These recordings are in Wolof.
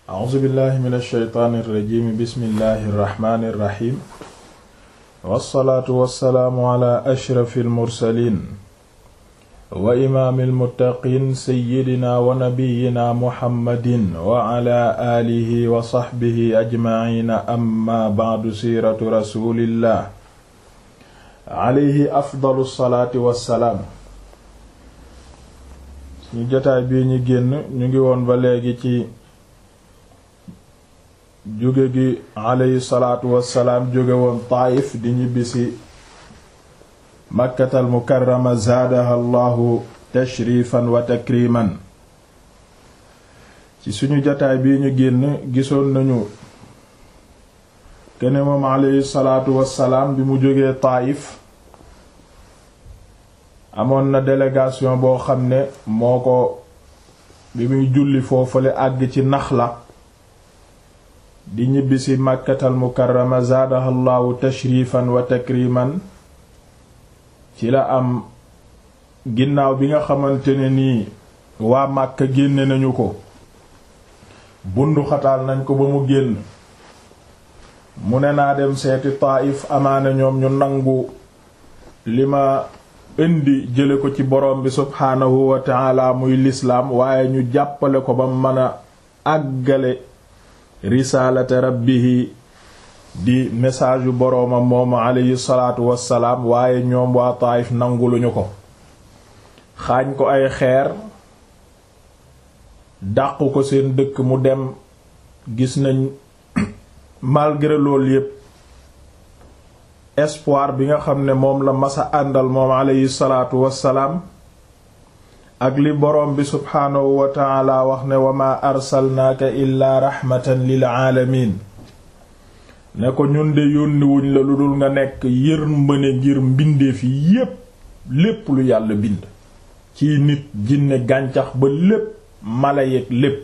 a'uuzu billahi min alsheytaani irrajimi bismillahi irrahmani irrahim wassalaatu wassalaamu ala ashrafi almursalin wa imaami almuttaqiin seyyidina wa nabiyina muhammadin wa ala aalihi wa saxbihi ajmaciina amma bacdu siiratu rasulillah alayhi afdalu salaati wassalaam ñu jotaay bii ñu génn ñu ngi woon ba léegi ci jóge gi alayhi salaatu wassalaam jóge woon Taayif di ñibbisi makkatal mukarrama zaadaha allahu tashrifan wa takriman ci suñu jotaay bii ñu génn gisoon nañu kene moom alayhi salaatu wassalaam bi mu jógee Taayif amoon na délégation boo xam ne moo ko bi muy julli foofale àgg ci Naxla di ñibbisi màkkatal mukarrama zaadaha llaahu tashrifan wa takriman ci la am ginnaaw bi nga xamante ne nii waa Màkka génne nañu ko bundu xataal nañ ko ba mu génn mu ne naa dem seeti Taayif amaana ñoom ñu nangu li ma indi jële ko ci borom bi subhaanahu wa taala muy lislaam waaye ñu jàppale ko ba mën a àggale risaalata rabbihi di message yu boroomam moomu alayhi salaatu wassalaam waaye ñoom waa Taayif nanguluñu ko xaañ ko ay xeer dàqu ko seen dëkk mu dem gis nañ malgré loolu yépp espoir bi nga xam ne moom la masa àndal moom alayhi salaatu wassalaam ak li boroom bi subhaanahu wa taala wax ne wa maa arsalnaaka illaa raxmatan lil aalamiin ne ko ñun de yónniwuñ la lu dul nga nekk yërmande ngir mbindeef yi yépp lépp lu yàlla bind ci nit jinne gàncax ba lépp mala yeeg lépp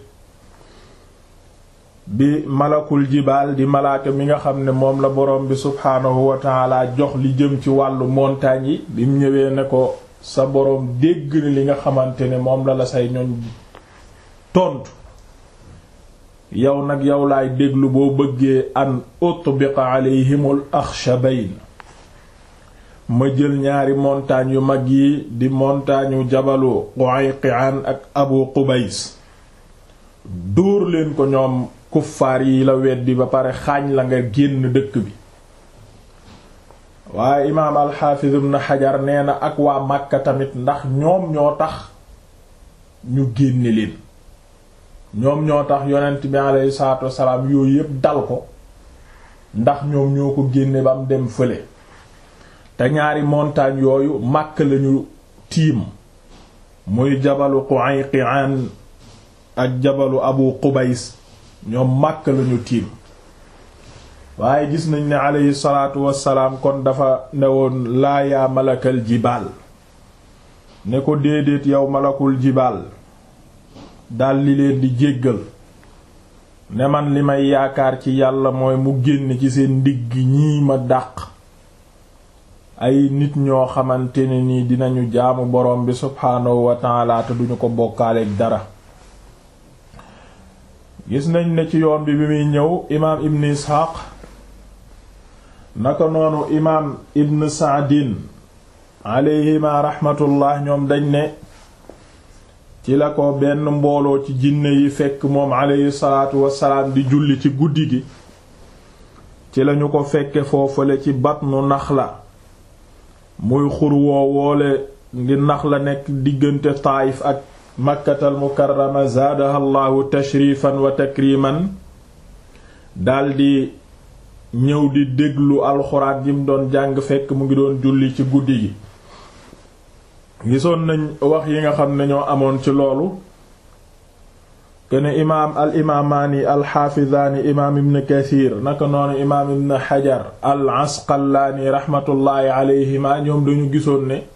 bi malakul jibaal di malaaka mi nga xam ne moom la borom bi subhaanahu wa taala jox li jëm ci wàllu montagne yi bi mu ñëwee ne ko sa boroom dégg na li nga xamante ne moom la la say ñoñ tontu yow nag yow laay déglu boo bëggee an utbiqa alayhimul axshabayn ma jël ñaari montagne yu mag yi di montagne yu jabalu Qayqi'an ak Abu Qubays dóor leen ko ñoom kuffaar yi la weddi ba pare xaañ la nga génn dëkk bi waaye imaam alxaafiz ibn xajar nee na ak waa Makka tamit ndax ñoom ñoo tax ñu génne leen ñoom ñoo tax yonent bi alayhi salaatu wassalaam yooyu yépp dal ko ndax ñoom ñoo ko génne ba mu dem fële te ñaari montagne yooyu Makka lañu tiim muy jabalu Qayqi'an ak jabalu Abu Qubays ñoom Makka lañu tiim waaye gis nañ ne aleyhi salaatu wassalaam kon dafa newoon laa yaa malakal jibaal ne ko déedéet yow malakul jibaal daldi leen di jéggal ne man li may yaakaar ci yàlla mooy mu génn ci seen ndigg ñii ma dàq ay nit ñoo xamante ne nii dinañu jaamu borom bi subhaanahu wa taala te duñu ko bokkaaleeg dara gis nañ ne ci yoon bi bi muy ñëw imaam ibn isxaaq naka noonu imaam ibn saadin alayhima raxmatullah ñoom dañ ne ci la ko benn mbooloo ci jinne yi fekk moom alayhi salaatu wassalaam di julli ci guddi gi ci lañu ko fekke foofale ci batnu naxla muy xur woo woole ngi naxla nekk diggante taayif ak makkatal mukarrama zaadaha allahu tashrifan wa takriman daldi ñëw di déglu alxuraan yi mu doon jàng fekk mu ngi doon julli ci guddi gi gisoon nañ wax yi nga xam ne ñoo amoon ci loolu kene imaam al imaamaani al xaafizaani imaam ibn kathir naka noonu imaam ibn xajar al asqalaani raxmatullaahi alayhima ñoom dañu gisoon ne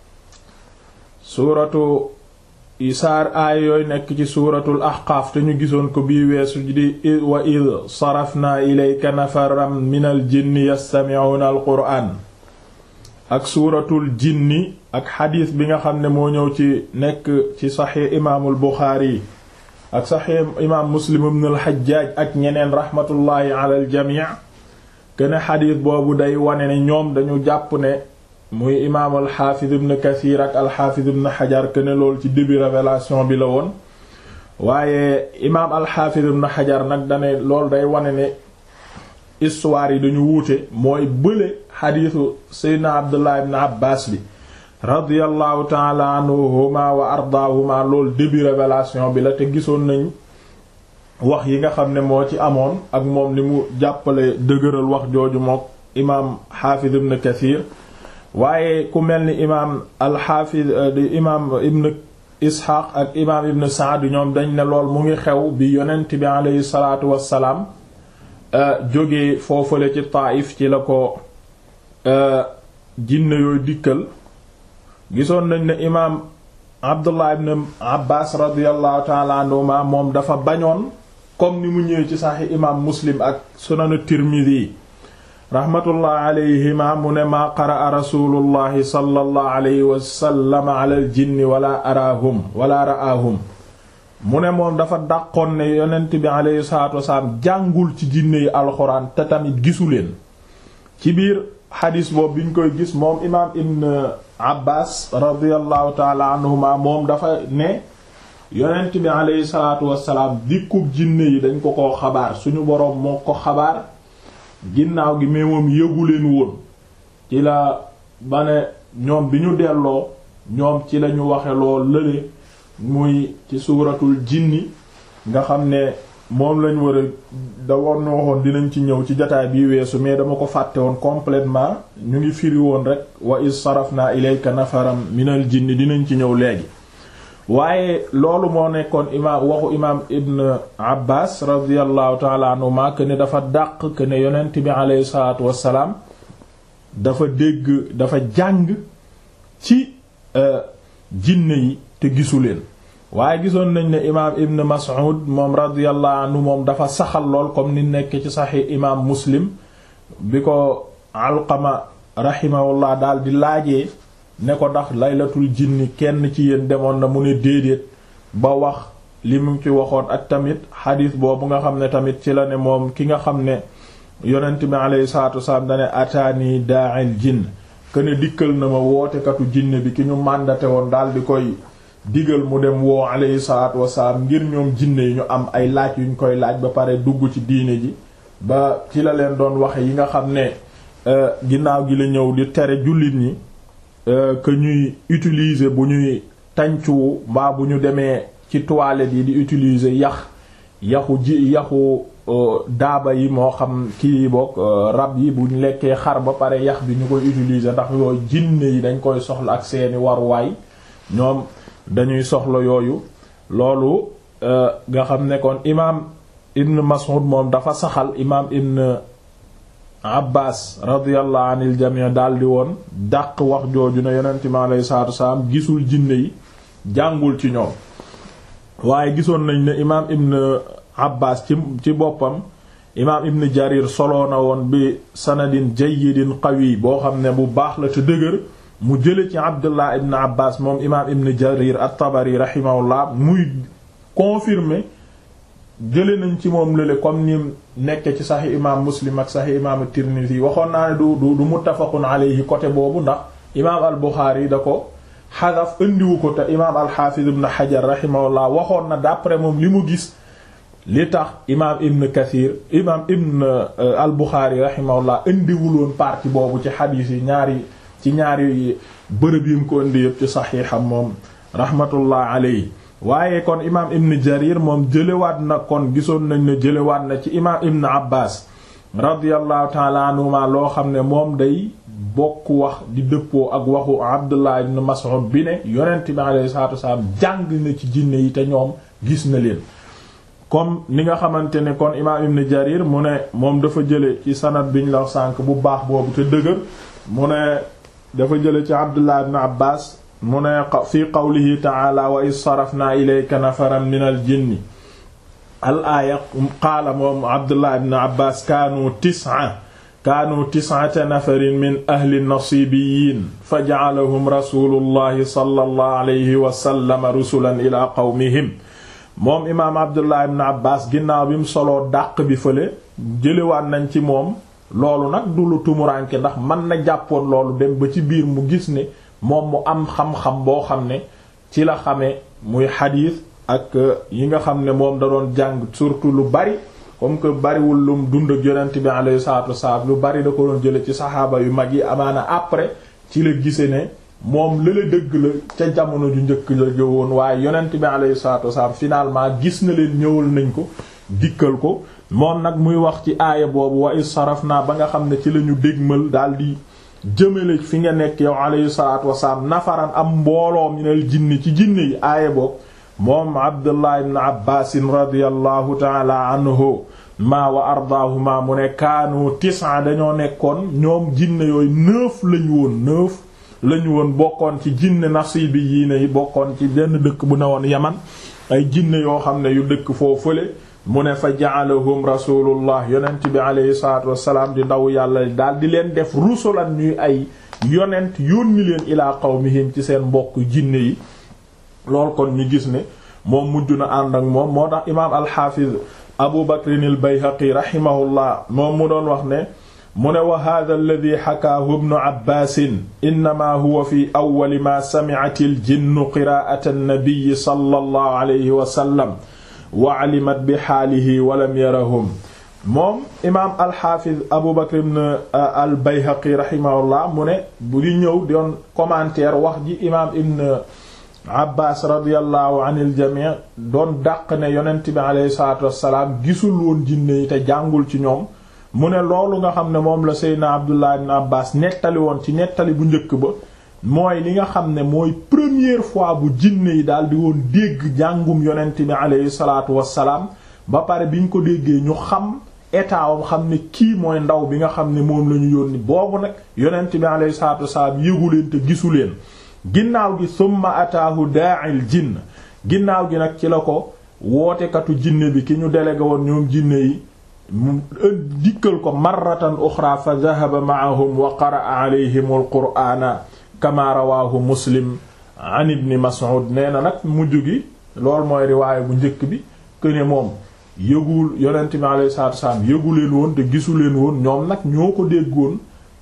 suuratu saar aay yooyu nekk ci suuratul ahqaaf te ñu gisoon ko bii weesu di wa id sarafna ilayka nafaram minal jinni yastami'una al qur'aan ak suuratul jinni ak xadiis bi nga xam ne moo ñëw ci nekk ci saxiix imaamul buxaari ak saxiix imaam muslim ibn al-Hajjaj ak ñeneen rahmatullahi ala al-jamii kene xadiis boobu day wane ne ñoom dañu jàpp ne muy imaam al-Hafiz ibn Kathir ak al-Hafiz ibn Hajar kene loolu ci début révélation bi la woon waaye imaam al-Hafiz ibn Hajar nag dane loolu day wane ne histoire yi dañu wuute mooy bële xadiisu Seydina Abdullah ibn Abbas bi radiyallahu taala anhuma wa ardaahuma loolu début révélation bi la te gisoon nañ wax yi nga xam ne moo ci amoon ak moom li mu jàppale dëgëral wax jooju mook imaam xaafiz ibn kathir waaye ku mel ni imaam alxaafiz di imaam ibn isxaaq ak imaam ibn saad ñoom dañ ne lool mu ngi xew bi yonent bi aleyhi salaatu wassalaam jóge foofale ci Taayif ci la ko jinne yooyu dikkal gisoon nañ ne imaam Abdullah ibn Abbas radiyallahu taala anhuma moom dafa bañoon comme ni mu ñëwee ci saxi imaam Muslim ak sunan Tirmidhi rahmatullah alayhima mu ne maa qaraa rasulullahi sallallahu alayhi wa sallam ala al jinni wala araahum wala ra'aahum mu ne moom dafa dàqoon ne yonent bi alayhi salaatu wasalaam jàngul ci jinne yi alxuraan te tamit gisu leen ci biir xadis boobu bi ñu koy gis moom imaam ibn abbas radiallahu taala anhuma moom dafa ne yonent bi alayhi salaatu wasalaam dikkub jinne yi dañ ko ko xabaar suñu boroom moo ko xabaar ginnaaw gi mais moom yëgu leen woon ci la ba ne ñoom bi ñu delloo ñoom ci lañu waxe loo lële muy ci suuratul jinni nga xam ne moom lañ war a da woon waxoon dinañ ci ñëw ci jataay bi weesu mais dama ko fàtte woon complètement ñu ngi firi woon rek wa is sarafna ilayka nafaram minal jinni dinañ ci ñëw léegi waaye loolu moo nekkoon imaam waxu imaam ibn abbas radiallahu taala anhuma que ne dafa dàq que ne yonent bi aleyhi salaatu wassalaam dafa dégg dafa jàng ci jinne yi te gisu leen waaye gisoon nañ ne imaam ibn mas'ud moom radiyallahu anhu moom dafa saxal lool comme ni nekk ci saxi imaam muslim bi ko alqama rahimahullah daal di laajee ne ko ndax laylatul jinni kenn ci yéen demoon na mu ne déedéet ba wax li mu ci waxoon ak tamit xadiis boobu nga xam ne tamit ci la ne moom ki nga xam ne yonent bi alayhi salaatu wasalaam dane ataani daa'il jinn këne dikkal na ma wootekatu jinne bi ki ñu màndate woon daal di koy digal mu dem woo alayhi salaatu wasalaam ngir ñoom jinne yi ñu am ay laaj yuñ koy laaj ba pare dugg ci diine ji ba ci la leen doon waxe yi nga xam ne ginnaaw gi la ñëw di tere jullit ñi que ñuy utiliser bu ñuy tàncu mbaa bu ñu demee ci toilette yi di utiliser yax yaxu ji yaxu daaba yi moo xam kii boog rab yi buñ lekkee xar ba pare yax bi ñu koy utiliser ndax yooyu jinne yi dañ koy soxla ak seeni waruwaay ñoom dañuy soxla yooyu loolu nga xam ne kon imaam ibn Mas'ud moom dafa saxal imaam ibn Abbas radiyallahu anil jami' daldi woon dàq wax jooju ne yonent mi alayhi salaatu wasalaam gisul jinne yi jàngul ci ñoom waaye gisoon nañ ne imaam ibn Abbas ci ci boppam imaam ibn Jarir soloo na woon bi sanadin jayyidin qawi boo xam ne bu baax la te dëgër mu jële ci Abdullah ibn Abbas moom imaam ibn Jarir at-Tabari rahimahullah muy confirmer jële nañ ci moom lële comme ni nekk ci saxi imaam Muslim ak saxi imaam Tirmidhi waxoon naa ne du du du muttafaqun alayhi côté boobu ndax imaam al-Bukhari da ko xadaf indiwu ko te imaam al-Hafiz ibn Hajar rahimahullah waxoon na d'après moom li mu gis li tax imaam Ibn Kathir imaam Ibn al-Bukhari rahimahullah indiwuloon partie boobu ci xadiis yi ñaari ci ñaari bërëb yi mu ko indi yëpp ci saxiixam moom rahmatullah alayhi waaye kon imaam ibn jarir moom jëlewaat na kon gisoon nañ ne jëlewaat na ci imaam ibn abbas radiallahu taala anhuma loo xam ne moom day bokk wax di dëppoo ak waxu abdullah ibn mas'ud bi ne yonent bi alayhi salatu wasalaam jàng na ci jinne yi te ñoom gis na leen comme ni nga xamante ne kon imaam ibn jarir mu ne moom dafa jële ci sanad biñ la sànk bu baax boobu te dëgër mu ne dafa jële ci abdullah ibn abbas mu ne fi qawlihi taala wa is sarafna ilayka nafaran min al jinni al aaya qaala moom abdullah ibn abbas kaanu tis'a kaanu tis'ata nafarin min ahli nasibiyin fa ja'alahum rasulullahi sallallahu alayhi wa sallam rusulan ila qawmihim moom imaam abdullah ibn abbas ginnaaw bi mu soloo dàq bi fële jëlewaat nañ ci moom loolu nag du lu tumuranke ndax mën na jàppoon loolu dem ba ci biir mu gis ne moom mu am xam-xam boo xam ne ci la xamee muy xadiis ak yi nga xam ne moom da doon jàng surtout lu bari comme que bariwul lum dund ak yonent bi alayhi salaatu wasalaam lu bari da ko doon jële ci saxaaba yu mag yi amaana après ci la gise ne moom lële dëgg la ca jamono ju njëkk la jëwoon waaye yonent bi alayhi salaatu wasalaam finalement gis na leen ñëwal nañ ko dikkal ko moom nag muy wax ci aaya boobu wa is saraf naa ba nga xam ne ci la ñu dégmal daal di jëmale fi nga nekk yow alayhi salaatu wasalaam nafaran am mbooloo minal jinni ci jinne yi aaya boobu moom abdullah ibn abbaasin radiallahu taala anhu ma wa ardaahuma mu ne kaanu tis'a dañoo nekkoon ñoom jinne yooyu neuf lañu woon neuf lañu woon bokkoon ci jinne nasibi yii ne yi bokkoon ci benn dëkk bu ne woon yaman ay jinne yoo xam ne yu dëkk foo fële mu ne fa ja'alahum rasulullah yonent bi aleyhi salatu wasalaam di ndaw yàlla daal di leen def rusulan ñuy ay yonent yónni leen ilaa qawmihim ci seen mbokk jinne yi loolu kon ñu gis ne moom mujj na ànd ak moom moo tax imaam alxaafiz abu bakrin al bayhaqi rahimahullah moom mu doon wax ne mu ne wa hada alladi xakaahu ibnu abbaasin innama huwa fi awwali ma sami'at al jinnu qiraa'ata an-nabiy sallallahu alayhi wa sallam wa alimat bi xaalihi wa lam yarahum moom imaam alxaafiz abu bakr ibn al bayhaqi rahimahullah mu ne bu di ñëw doon commentaire wax ji imaam ibn abbas radiallahu anil jamii doon dàq ne yonent bi aleyhi salatu wassalaam gisul woon jinne yi te jàngul ci ñoom mu ne loolu nga xam ne moom la seydna abdullah ibn abbas nettali woon ci nettali bu njëkk ba mooy li nga xam ne mooy première fois bu jinne yi daal di woon dégg jàngum yonent bi aleyhi salatu wassalaam ba pare biñ ko déggee ñu xam état wam xam ne kii mooy ndaw bi nga xam ne moom la ñu yónni boobu nag yonent bi aleyhi salatu wassalaam yëgu leen te gisu leen ginnaaw gi summa ataahu daa'il jinn ginnaaw gi nag ci la ko wootekatu jinne bi ki ñu délégué woon ñoom jinne yi mu dikkal ko marratan uxra fa dhahaba ma'ahum wa qara'a alayhim al-qur'ana kama rawahu muslim an ibni mas'ud nee na nag mujj gi loolu mooy riwaaya bu njëkk bi këne moom yëgul yonent bi alayhi salaatu wassalaam yëgu leen woon te gisu leen woon ñoom nag ñoo ko déggoon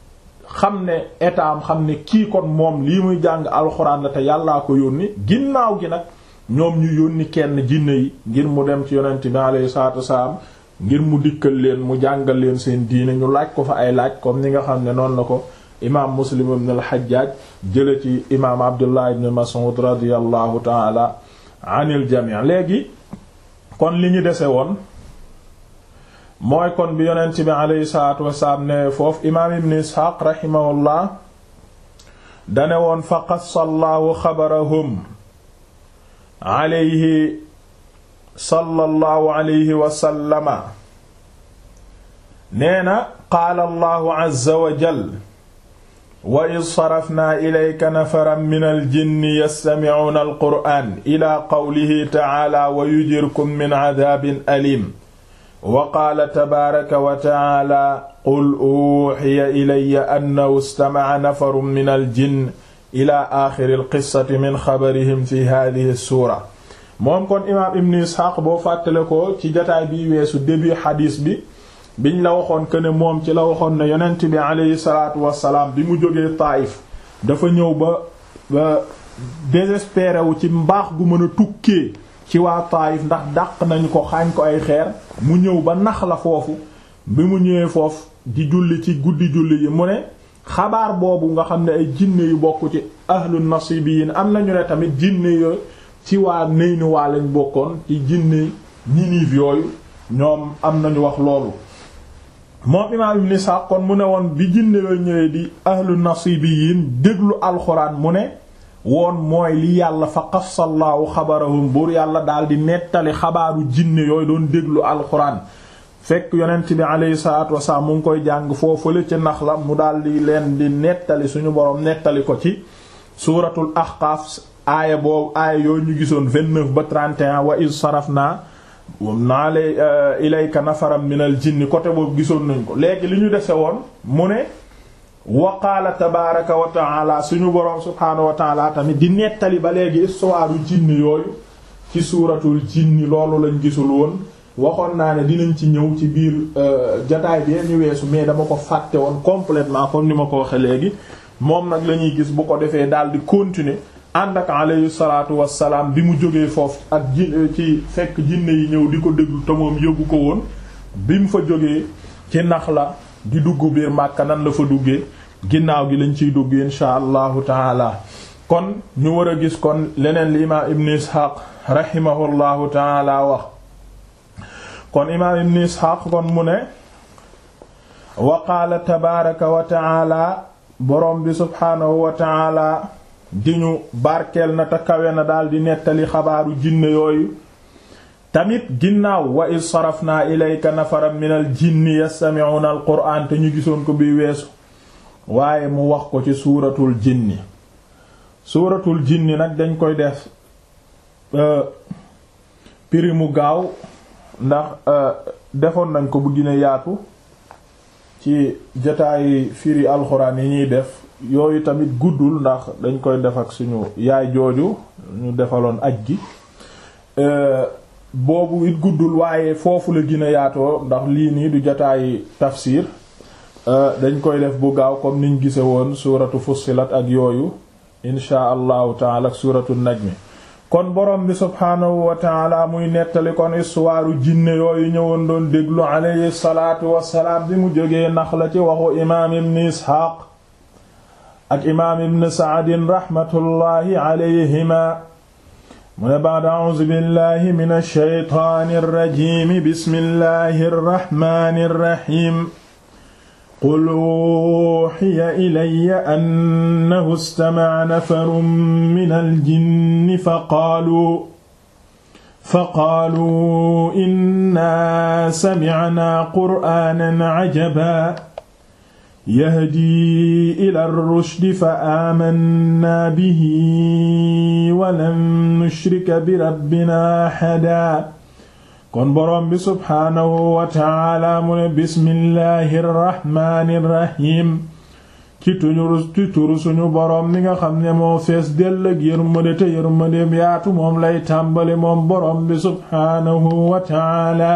xam ne état am xam ne kii kon moom lii muy jàng alxuraan la te yàllaa ko yónni ginnaaw gi nag ñoom ñu yónni kenn jinne yi ngir mu dem ci yonent bi alayhi salaatu wassalaam ngir mu dikkal leen mu jàngal leen seen diine ñu laaj ko fa ay laaj comme ni nga xam ne noonu la ko imaam muslim ibn al-Hajjaj jële ci imaam abdullah ibn Mas'ud radiyallahu taala anil jami' léegi kon li ñu dese woon mooy kon bi yonent bi aleyhi salaatu wasalaam ne foofu imaam ibn isxaaq raximahullah dane woon fa qassa allahu xabarahum aleyhi sallallahu alayhi wasallama nee na qaala allahu azza wa jal wa id sarafnaa ilayka nafaran min aljinni yastamicuuna alqur'aan ila qawlihi tacaala wa yujirkum min cadaabin alim wa qaala tabaaraka wa tacaala qul uuxiya ilayya annahu istamaca nafarun min aljinn ila aaxiri alqissati min xabarihim fi haadihi suura moom kon imaam ibn isxaaq boo fàttale ko ci jataay bi weesu début xadiis bi biñ la waxoon que ne moom ci la waxoon ne yonent bi aleyhi salaatu wassalaam bi mu jógee Taayif dafa ñëw ba ba désespéré wu ci mbaax gu mën a tukkee ci waa Taayif ndax dàq nañu ko xaañ ko ay xeer mu ñëw ba nax la foofu bi mu ñëwee foofu di julli ci guddi julli yi mu ne xabaar boobu nga xam ne ay jinne yu bokk ci ahlu nasibiyin am nañu ne tamit jinne yo ci waa Naynu waa lañ bokkoon ci jinne Ninive yooyu ñoom am nañu wax loolu moom imaam ibn Isaaq kon mu ne woon bi jinne yooyu ñëwee di ahlu nasibiyin déglu alxuraan mu ne woon mooy li yàlla fa qassallaahu xabarahum buur yàlla daal di nettali xabaaru jinne yooyu doon déglu alxuraan fekk yonent bi aleyhi salaatu wasalaam mu ngi koy jàng foofule ci nax la mu daal di leen di nettali suñu boroom nettali ko ci suuratul ahqaaf aaya boobu aaya yooyu ñu gisoon 29 ba 31 wa iz sarafna naa lay ilayka nafaram minal jinni côté boobu gisoon nañ ko léegi li ñu dese woon mu ne wa qaala tabaaraka wa taala suñu boroom subhaanahu wa taala tamit di nettali ba léegi histoire jinni yooyu ci suuratul jinni loolu lañ gisul woon waxoon naa ne dinañ ci ñëw ci biir jataay bi ñu weesu mais dama ko fàtte woon complètement comme ni ma ko waxe léegi moom nag la ñuy gis bu ko defee daal di continuer ànd ak alayhi salaatu wassalaam bi mu jógee foofu ak ji ci fekk jinne yi ñëw di ko déglu te moom yëgu ko woon bi mu fa jógee ci nax la di dugg biir Màkka nan la fa duggee ginnaaw gi lañ ciy dugg insha allahu taala kon ñu war a gis kon leneen li imaam ibn Ishaq rahimahullahu taala wax kon imaam ibn Ishaq kon mu ne wa qaala tabaaraka wa taala borom bi subhaanahu wa taala di ñu barkeel na te kawe na daal di nettali xabaaru jinne yooyu tamit ginnaaw wa iz sarafnaa ilayka nafaran minal jinni yastami'una al qur'aan te ñu gisoon ko bi weesu waaye mu wax ko ci suuratul jinni suuratul jinni nag dañ koy def piri mu gaaw ndax defoon nañ ko bu gine yaatu ci jotaayi firi alxuraan yi ñuy def yooyu tamit guddul ndax dañ koy def ak suñu yaay jooju ñu defaloon aj gi boobu it guddul waaye foofu la gën a yaatoo ndax lii nii du jotaayi tafsir dañ koy def bu gaaw comme niñ gise woon suuratu fussilat ak yooyu insha allahu taala ak suuratu najmi kon borom bi subhaanahu wa taala muy nettali kon istuwaaru jinne yooyu ñëwoon doon déglu alayhi salaatu wassalaam bi mu jógee nax la ci waxu imaam ibn isxaaq ak imaam ibn saadin raxmatullahi alayhima mu ne ba'd a'uuzu billahi min ash-shaytaani ar-rajiim bismillahi ar-rahmaani ar-rahiim qul uuhiya ilayya annahu istama'a nafarun minal jinni faqaaluu faqaaluu innaa sami'naa qur'aanan 'ajabaa yahdii ilaa rushdi fa aamannaa bihi wa lan nushrika bi rabbinaa ahadaa kon boroom bi subhaanahu wa taala mu ne bismillahi rrahmaani rrahiim ci tuñu ci turu suñu boroom mi nga xam ne moo fees dell ak yërmande te yërmandeem yaatu moom lay tàmbali moom boroom bi subhaanahu wa taala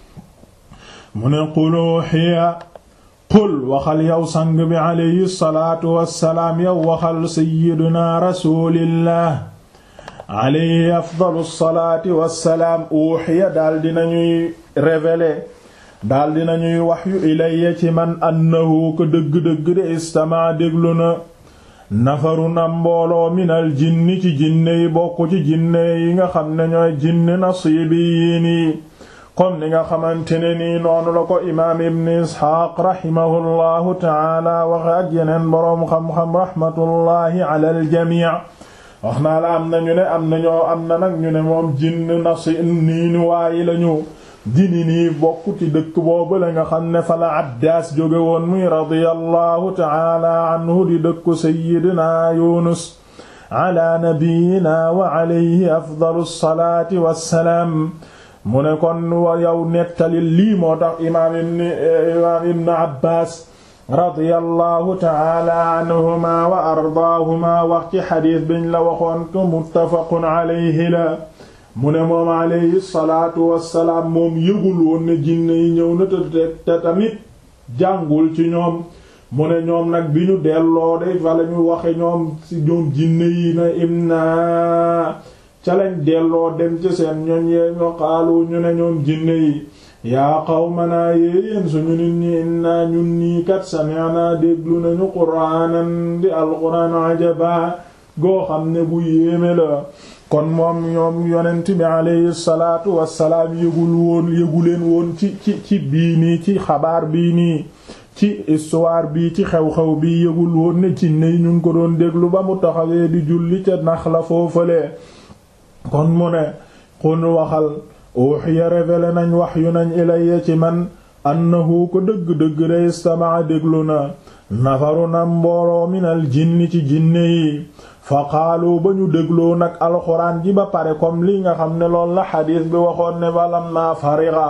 mu ne qul uhiya qul waxal yow sang bi alayhi salaatu wassalaam yow waxal sayyiduna rasulillah alayhi afdalu salaati wassalaam uuxiya daal dinañuy révéler daal dinañuy waxyu ilayya ci man annahu ko dëgg-dëgg de istamaa déglu na nafaru na mbooloo minal jinni ci jinne yi bokk ci jinne yi nga xam ne ñooy jinne nasiibiyiin yi comme ni nga xamante ne nii noonu la ko imaam ibn isxaaq rahimahullahu taala waxe ak yeneen boroom xam-xam rahmatullahi ala aljamii wax naa la am na ñu ne am na ñoo am na nag ñu ne moom jinn nasi nii ni waayi lañu dini nii bokk ci dëkk boobu la nga xam ne fa la Abdaas jóge woon muy radiyallahu taala anhu di dëkku sayyidina Yunus ala nabiyyina wa alayhi afdalu salaati wassalaam mu ne kon wa yow nettali lii moo tax imaam ibn imaam ibn Abbaas radiyallahu taala anhuma wa ardaahuma wax ci xadiis biñ la waxoon ko muttafaqun alayhi la mu ne moom alayhi salaatu wassalaam moom yëgul woon ne jinne yi ñëw na te tamit jàngul ci ñoom mu ne ñoom nag bi ñu delloo de fa lañu waxe ñoom ci ñoom jinne yi na imna ca lañ delloo dem ci seen ñoñ yee ño xaalu ñu ne ñoom jinne yi yaa qawmanaa yéeyéen suñu nit ñi inna ñun nii kat sami'na déglu nañu quraanan di alquraan ajaba goo xam ne bu yéeme la kon moom ñoom yonent bi alayhi salaatu wassalaam yëgul woon yëguleen woon ci ci ci bii nii ci xabaar bii nii ci histoire bii ci xew-xew bii yëgul woon ne ci ney ñu ngi ko doon déglu ba mu taxawee di julli ca nax la foofalee kon mu ne xun waxal uxiya révélé nañ wax yu nañ ilayya ci man annahu ko dëgg-dëgg de istamaa déglu na nafaru na mbooloo minal jinni ci jinne yi fa qaalu ba ñu dégloo nag alxuraan ji ba pare comme li nga xam ne lool la xadiis bi waxoon ne balam naa fariga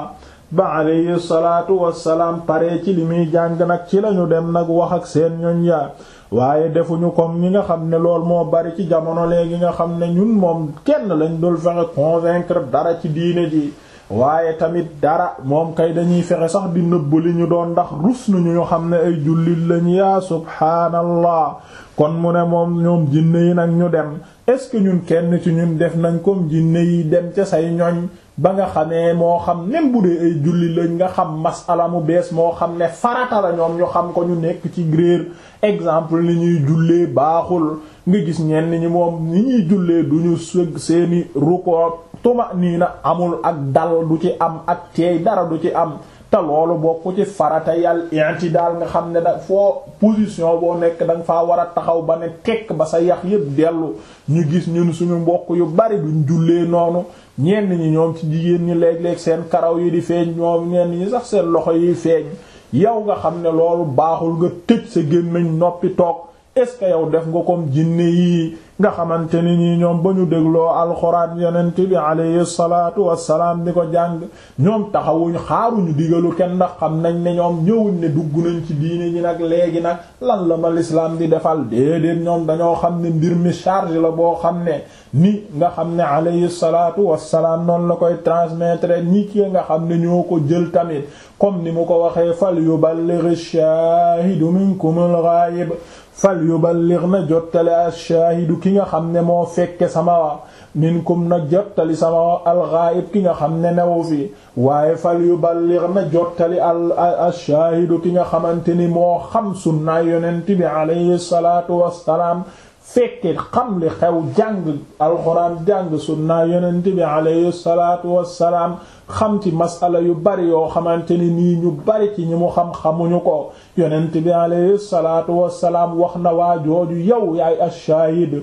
ba alayhi salaatu wassalaam pare ci li muy jàng nag ci lañu dem nag wax ak seen ñoñ yaa waaye defuñu comme ñi nga xam ne lool moo bari ci jamono léegi nga xam ne ñun moom kenn lañ dul fexe convaincre dara ci diine ji waaye tamit dara moom kay dañuy fexe sax di nëbb li ñu doon ndax rus nañu ñu xam ne ay jullit lañ yaa subhaanallah kon mu ne moom ñoom jinne yi nag ñu dem est-ce que ñun kenn ci ñun def nañ comme jinne yi dem ca say ñoñ ba nga xamee moo xam même bu dee ay julli lañ nga xam masala mu bees moo xam ne farata la ñoom ñu xam ko ñu nekk ci gréer exemple ni ñuy jullee baaxul nga gis ñenn ñi moom ni ñuy jullee du ñu sëg seeni ruko tuma nii na amul ak dal du ci am ak teey dara du ci am te loolu bokk ci farata yàll i'tidal nga xam ne da foo position boo nekk da nga faa war a taxaw ba ne tekk ba sa yax yépp dellu ñu gis ñun suñu mbokk yu bari duñ jullee noonu ñenn ñi ñoom ci jigéen ñi léeg-léeg seen karaw yi di feeñ ñoom ñenn ñi sax seen loxo yi feeñ yow nga xam ne loolu baaxul nga tëj sa gémmiñ noppi toog est-ce que yow def nga comme jinne yi nga xamante ni ñi ñoom ba ñu dégloo alxuraan yonent bi alayhi salaatu wassalaam di ko jàng ñoom taxawuñ xaaruñu digalu kenn ndax xam nañ ne ñoom ñëwuñ ne dugg nañ ci diine ñi nag léegi nag lan la ma l'islam di defal déedéet ñoom dañoo xam ne mbir mi charge la boo xam ne ni nga xam ne alayhi salaatu wassalaam noonu la koy transmettre ñi ki nga xam ne ñoo ko jël tamit comme ni mu ko waxee fal yuballigh ash-shahidu minkum al-ghaib fal yuballigh na jottali ash-shahidu ki nga xam ne moo fekke sama wa minkum na jottali sama wa al-ghaib ki nga xam ne newu fi waaye fal yuballigh na jottali al ash-shahidu ki nga xamante ni moo xam sunna yonent bi alayhi salatu wassalaam fekke xam li xew jàng alxuraan jàng sunna yonent bi alayhi salatu wassalaam xam ci masala yu bari yoo xamante ni nii ñu bari ci ñi mu xam xamuñu ko yonent bi alayhi salaatu wassalaam wax na waa jooju yow yaay ash-shahid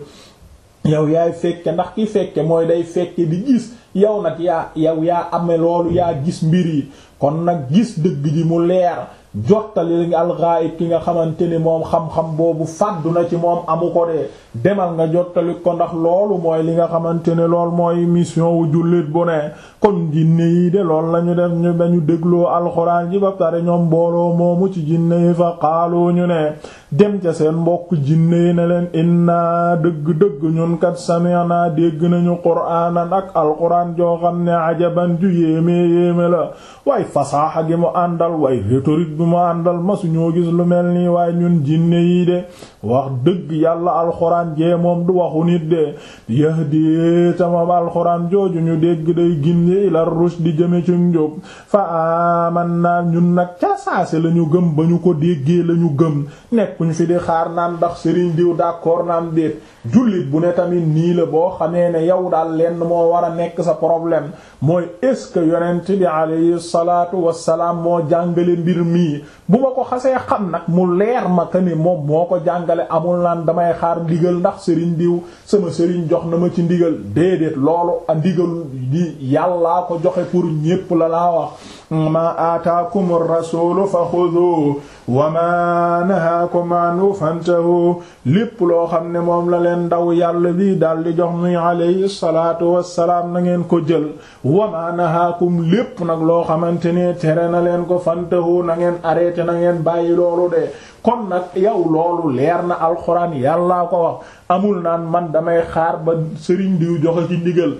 yow yaay fekke ndax ki fekke mooy day fekke di gis yow nag yaa yow yaa ame loolu yaa gis mbir yi kon nag gis dëgg ji mu leer jottali nga alxaayib ki nga xamante ni moom xam-xam boobu fàddu na ci moom amu ko de demal nga jottali ko ndax loolu mooy li nga xamante ne lool mooy mission wu jullit bu ne kon jinne yi de loolu lañu def ñu dañu dégloo alxuraan ji ba pare ñoom mbooloo moomu ci jinne yi fa xaaloo ñu ne dem ca seen mbokk jinne yi ne leen inna dëgg-dëgg ñun kat sami'na dégg nañu qur'aanan ak alxuraan joo xam ne ajaban ju yéeme yéeme la waaye fasaaxa gi mu àndal waaye rhétorique bi mu àndal masu ñoo gis lu mel nii waaye ñun jinne yi de wax dëgg yàlla alxuraan jee moom du waxu nit de yahdi tamam alxuraan jooju ñu dégg day gindi ila rushd di jëme ci njub fa amanna ñun nag ca saase lañu gëm ba ñu ko déggee lañu gëm nekkuñ fi di xaar naan ndax sëriñ diw d'accord naan déet jullit bu ne tamit nii la boo xamee ne yow daal lenn moo war a nekk sa problème mooy est-ce que yonent bi alayhi salaatu wassalaam moo jàngale mbir mii bu ma ko xasee xam nag mu leer ma que ni moom moo ko jàngale amul naan damay xaar ndigal ndax sëriñ diw sama sëriñ jox na ma ci ndigal déedéet loolu a ndigal di yàllaa ko joxe pour ñépp la laa wax ma aataakum ar-rasuulu fa xudu wa ma nahaakum anhu fantahu lépp loo xam ne moom la leen ndaw yàlla bi daal di jox muy alayhi salaatu wassalaam na ngeen ko jël wa ma nahaakum lépp nag loo xamante ne tere na leen ko fantahu na ngeen arrêté na ngeen bàyyi loolu de kon nag yow loolu leer na alxuraan yàllaa ko wax amul naan man damay xaar ba sëriñ diw joxe ci ndigal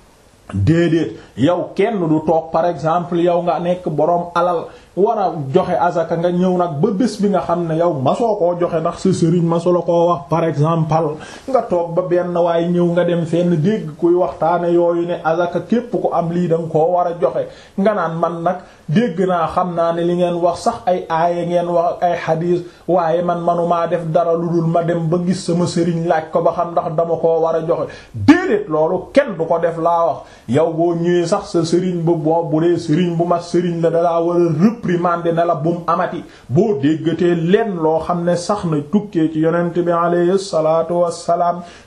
déedéet yow kenn du toog par exemple yow nga nekk boroom alal war a joxe azaka nga ñëw nag ba bés bi nga xam ne yow masoo koo joxe ndax sa sëriñ maso la koo wax par exemple nga toog ba benn waaye ñëw nga dem fenn dégg kuy waxtaane yooyu ne azaka képp ko am lii danga koo war a joxe nga naan man nag dégg naa xam naa ne li ngeen wax sax ay aaya ngeen wax ay xadiis waaye man manumaa def dara lu dul ma dem ba gis sama sëriñ laaj ko ba xam ndax dama koo war a joxe déedéet loolu kenn du ko def laa wax yow boo ñëwee sax sa sëriñ bu boo bu dee sëriñ bu mat sëriñ la dalaa war a réprimander ne la bum amati boo déggatee lenn loo xam ne sax na tukkee ci yonent bi alayhi salaatu wassalaam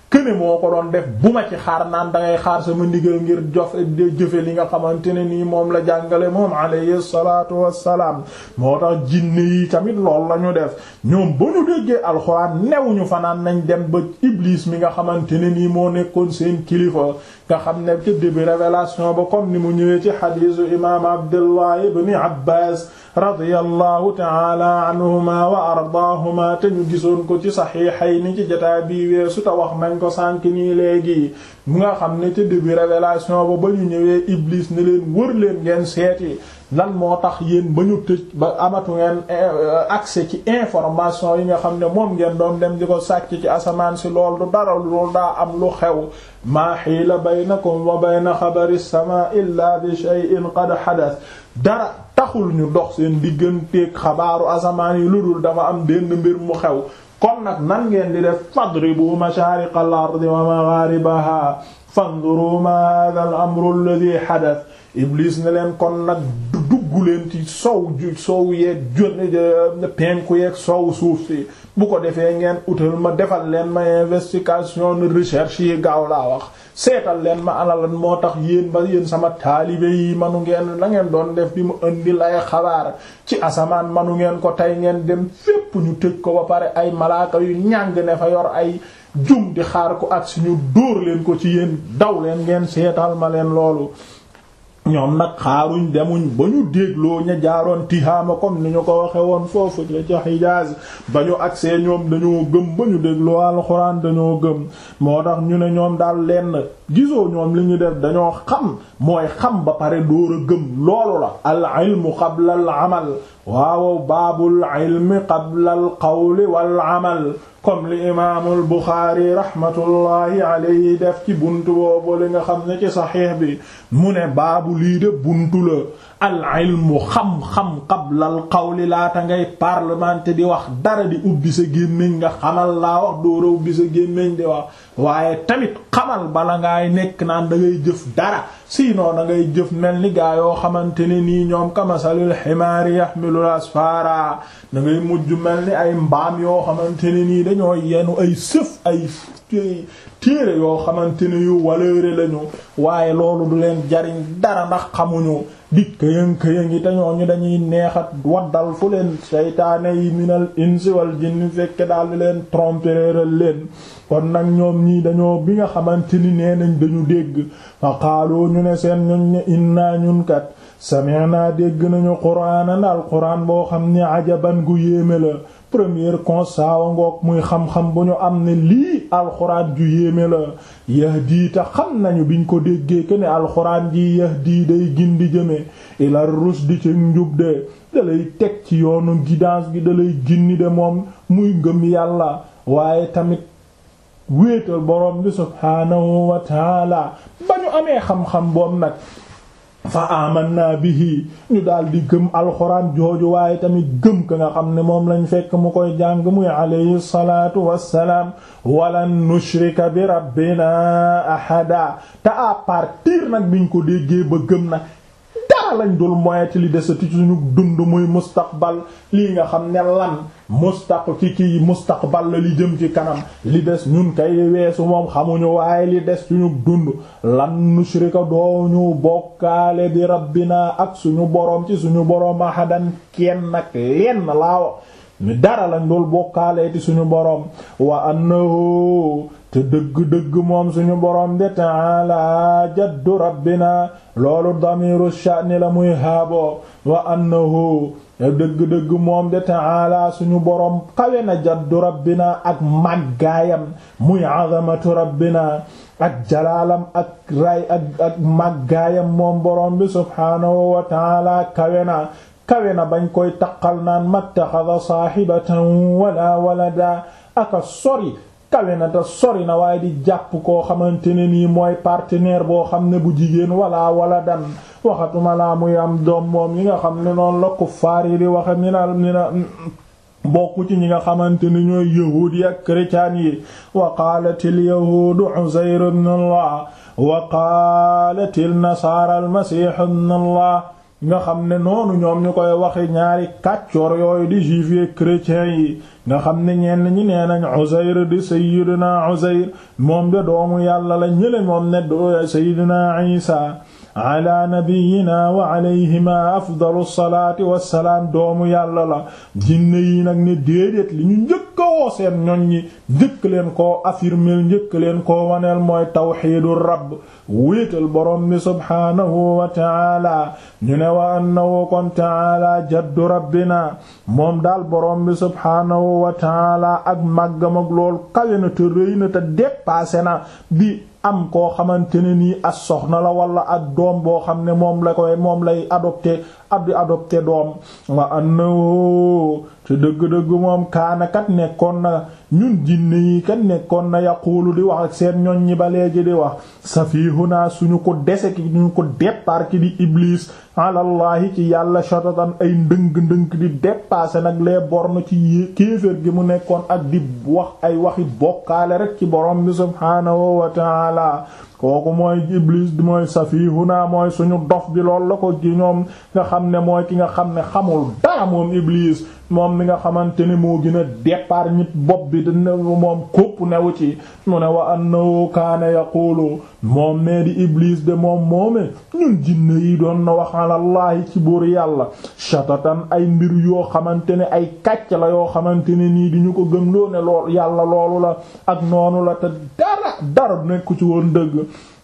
këne moo ko doon def bu ma ci xaar naan dangay xaar sama ndigal ngir jof jëfe li nga xamante ne nii moom la jàngale moom alayhi salaatu wassalaam moo tax jinne yi tamit lool la ñu def ñoom ba ñu déggee alxuraan newuñu fanaan nañ dem ba iblis mi nga xamante ne nii moo nekkoon seen kilifa nga xam ne ci début révélation ba comme ni mu ñëwee ci xadiisu imaam abdullah ibn abbas radiyallahu taala anhuma wa ardaahuma te ñu gisoon ko ci saxiixayni ci jotaay bii weesu te wax nañ ko sànk nii léegi mu nga xam ne ci début révélation ba ba ñu ñëwee iblis ne leen wër leen ngeen seeti lan moo tax yéen ba ñu tëj ba amatu ngeen accès ci information yi nga xam ne moom ngeen doon dem di ko sàcc ci asamaan si lool du dara loolu daa am lu xew maa xiila baynakum wa bayna xabari sama illa bi shay'in qad hadath dara taxul ñu dox seen digganteeg xabaaru asamaan yi lu dul dafa am benn mbir mu xew kon nag nan ngeen di def fadribu mashariqal ardi wa magharibaha fanzuru ma hadha al amru alladhi hadath iblis ne leen kon nag dugg leen ci sow ju sow yeeg jon penku yeeg sow suuf si bu ko defee ngeen utal ma defal leen ma investigation recherche yi gaaw laa wax seetal leen ma alalan moo tax yéen ba yéen sama taalibe yi manu ngeen la ngeen doon def bi mu indi lay xabaar ci asamaan manu ngeen ko tey ngeen dem fépp ñu tëj ko ba pare ay malaaka yu ñàng ne fa yor ay jum di xaar ko ak suñu dóor leen ko ci yéen daw leen ngeen seetal ma leen loolu ñoom nag xaaruñ demuñ ba ñu dégloo ña jaaroon tihaama comme ni ñu ko waxe woon foofu la ca Hijaaz ba ñu agsee ñoom dañoo gëm ba ñu dégloo alxuraan dañoo gëm moo tax ñu ne ñoom daal lenn gisoo ñoom li ñu def dañoo xam mooy xam ba pare dóor a gëm loolu la al ilmu qabla al amal waaw baabul ilmi qabla al qawli wal amal comme li imaamul Buxaari rahmatullahi alayhi def ci buntu boobu li nga xam ne ci saxiix bi mu ne baabu lii de buntu la al ilmu xam-xam qabla al qawli laata ngay parlementer di wax dara di ubbi sa gémmiñ nga xamal laa wax doora ubbi sa gémmiñ di wax waaye tamit xamal bala ngaay nekk naan da ngay jëf dara sinon da ngay jëf mel ni gaa yoo xamante ne nii ñoom kamasalil ximaari yaxmilul asfara da ngay mujj mel ni ay mbaam yoo xamante ne nii dañoo yenu ay sëf ay téere yoo xamante ne yu waleere lañu waaye loolu du leen jariñ dara ndax xamuñu di këyën këyën yi te ñooñu dañuy neexat waddal fu leen seytaane yi minal insi wal jinni fekke daal di leen trompereeral leen kon nag ñoom ñii dañoo bi nga xamante ni nee nañ dañu dégg fa xaaloo ñu ne seen ñun ne innaa ñun kat sami'na dégg nañu qur'aanan al qur'aan boo xam ne ajaban gu yéeme la premier constat wa ngoog muy xam-xam bu ñu am ne lii alxuraan ju yéeme la yahdi ta xam nañu biñ ko déggee que ne alxuraan ji yahdi day gindi jëme ila rusdi ci njub de da lay teg ci yoonu guidance gi da lay ginni de moom muy ngëm yàlla waaye tamit wéetal borom bi subhaanahu wa taala ba ñu amee xam-xam boom nag fa amanna bihi ñu daal di gëm alxuraan jooju waaye tamit gëm ka nga xam ne moom lañ fekk mu koy jàng muy alayhi salaatu wassalaam walan nushrika bi rabbina ahada te à partir nag biñ ko déggee ba gëm nag dara lañ dul moyeti li desati suñu dund muy mustaqbal lii nga xam ne lan mustaq ci kii mustaqbal la li jëm ci kanam li des ñun kay weesu moom xamuñu waaye li des suñu dund lan nushrika dooñu bokkaale bi rabbina ak suñu boroom ci suñu boroom ahadan kenn nag lenn laa mi dara lañ dul bokkaale ci suñu boroom wa annahu te dëgg-dëgg moom suñu boroom de ta'ala jaddu rabbina loolu damiru sha'ni la muy haabo wa annahu te dëgg-dëgg moom de ta'ala suñu boroom kawe na jaddu rabbina ak màggaayam muy azamatu rabbina ak jalaalam ak ray ak ak màggaayam moom boroom bi subhaanahu wa ta'ala kawe na kawe na bañ koy taqal naan mattaxada saahibatan wala walada aka sori kawe na te sori na waaye di jàpp koo xamante ne nii mooy partenaire boo xam ne bu jigéen wala wala dan waxatuma laa muy am doom moom yi nga xam ne noonu la kuffaar yi di waxe mi na mi na bokku ci ñi nga xamante ni ñooy yahuud yi ak chrétien yi wa qaalatil yahuudu Uzayr ibn Allah wa qaalatil nasaara al-masiih ibn Allah nga xam ne noonu ñoom ñu koy waxe ñaari kàccoor yooyu di juif yi chrétiens yi nga xam ne ñenn ñi nee nañ Uzayr di sayyidina Uzayr moom de doomu yàlla la ñële moom ne do sayyidina Isa ala nabiyina wa alayhima afdalu salaati wassalaam doomu yàlla la jinne yi nag ne déedéet li ñu njëkk a woo seen ñoñ ñi njëkk leen koo affirmer njëkk leen koo waneel mooy tawxiidu rabb wéetal borom bi subhaanahu wa taala ñu ne wa annahu kon taala jaddu rabbina moom daal borom bi subhaanahu wa taala ak màggam ak lool kawe na te rëy na te dépassé na bi am koo xamante ne nii as soxna la wala ak doom boo xam ne moom la koy moom lay adopté ab di adopté doom wa annahu te dëgg-dëgg moom kaanakat nekkoon na ñun jinne yi kat nekkoon na yaquulu di wax ak seen ñoñ ñi ba léegi di wax safihuna suñu ko dese ki ñu ko départ ki di iblis alallahi ci yàlla shatatan ay ndëng-ndëng di dépasser nag les bornes ci kéeféer gi mu nekkoon ak di wax ay waxi bokkaale rek ci borom bi subhaanahu wa taala kooku mooy iblis di mooy safihuna mooy suñu dof bi lool la ko ci ñoom nga xam ne mooy ki nga xam ne xamul dara moom iblis moom mi nga xamante ne moo gën a départ ñit bopp bi dina moom kópp newu ci mu ne wa annahu kaana yaqulu moom nee di iblis de moom moome ñun jinne yi doon na wax alallahi ci buur yàlla shatatan ay mbir yoo xamante ne ay kàcc la yoo xamante ne nii di ñu ko gëm loo ne lool yàlla loolu la ak noonu la te dara dara nekku ci woon dëgg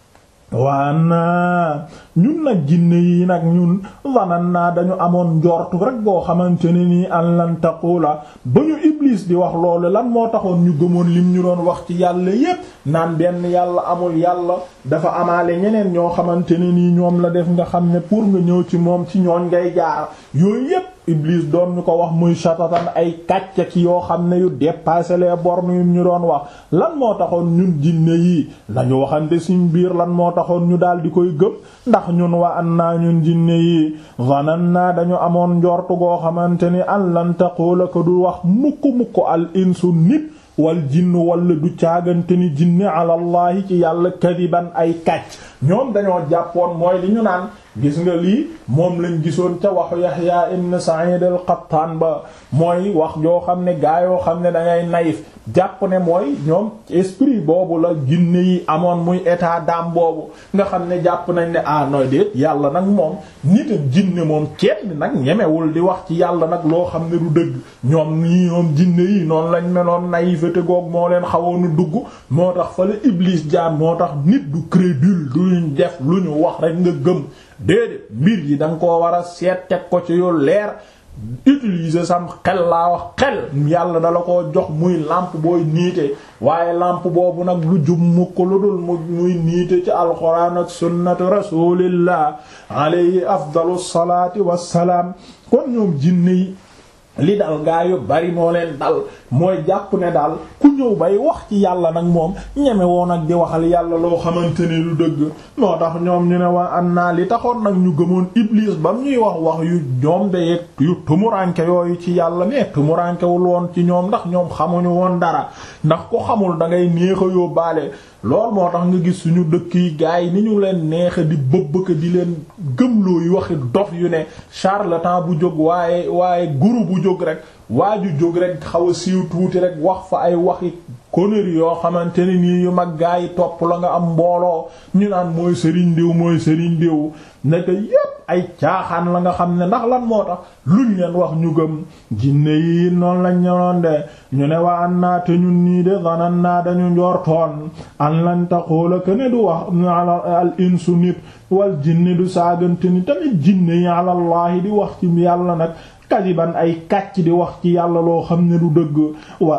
waa naa ñun nag jinne yi nag ñun wanan naa dañu amoon njortu rek boo xamante ne nii an lan taqula ba ñu iblis di wax loolu lan moo taxoon ñu gëmoon lim ñu doon wax ci yàlla yépp naan benn yàlla amul yàlla dafa amaale ñeneen ñoo xamante ne nii ñoom la def nga xam ne pour nga ñëw ci moom ci ñooñ ngay jaar yooyu yépp iblis doon ñu ko wax muy shatatan ay kàcc ki yoo xam ne yu dépassé les bornes yu ñu doon wax lan moo taxoon ñun jinne yi lañu waxante suñ biir lan moo taxoon ñu daal di koy gëm ndax ñun wa an naa ñun jinne yi vanan naa dañu amoon njortu goo xamante ni an lan taqula ko du wax mukk mukk al insu nit wal jinn wala du caagante ni jinne alallahi ci yàlla kadiban ay kàcc ñoom dañoo jàppoon mooy li ñu naan gis nga lii moom lañ gisoon ca waxu Yahya ibn Sa'id al-Qattan ba mooy wax joo xam ne gaa yoo xam ne dangay naïf jàpp ne mooy ñoom esprit boobu la jinne yi amoon muy état d'âme boobu nga xam ne jàpp nañ ne ah nooy déet yàlla nag moom nit ak jinne moom kenn nag ñemewul di wax ci yàlla nag loo xam ne du dëgg ñoom nii ñoom jinne yi noonu lañ meloon naïveté goog moo leen xawoonu dugg moo tax fa la Iblis jaan moo tax nit du crédule duñ def lu ñu wax rek nga gëm déedéet mbir yi da nga koo war a seet teg ko ci yu leer utiliser sam xel laa wax xel yàlla dala ko jox muy lampe booy niite waaye lampe boobu nag lu jub mukk lu dul mu muy niite ci alxuraan ak sunnatu rasulillah alayhi afdalu salaati wassalaam kon ñoom jinne yi li dal gaa yu bari moo leen dal mooy jàpp ne daal ku ñëw bay wax ci yàlla nag moom ñeme woon ak di waxal yàlla loo xamante ne lu dëgg moo tax ñoom ñu ne waa an naa li taxoon nag ñu gëmoon iblis bam ñuy wax wax yu ñoom de yeeg yu tumuranke yooyu ci yàlla mais tumurankewul woon ci ñoom ndax ñoom xamuñu woon dara ndax ko xamul da ngay neex a yóbbaale lool moo tax nga gis suñu dëkk yi gars yi ni ñu leen neexa di bëbbëka di leen gëmloo yu waxi dof yu ne charlatan bu jóg waaye waaye guru bu jóg rek waa ju jóg rek xaw a siiw tuuti rek wax fa ay waxi conneries yoo xamante ne nii yu mag gaa yi topp la nga am mbooloo ñu naan mooy sëriñ diw mooy sëriñ diw nekk yépp ay caaxaan la nga xam ne ndax lan moo tax luñ leen wax ñu gëm jinne yi noonu lañ ñëwoon de ñu ne waa an naa te ñun nii de zanan naa dañu njortoon an lan taqoola ke ne du wax al insu nit wal jinne du saagante ni tamit jinne yi alallahi di wax ci yàlla nag kadiban ay kàcc di wax ci yàlla loo xam ne du dëgg wa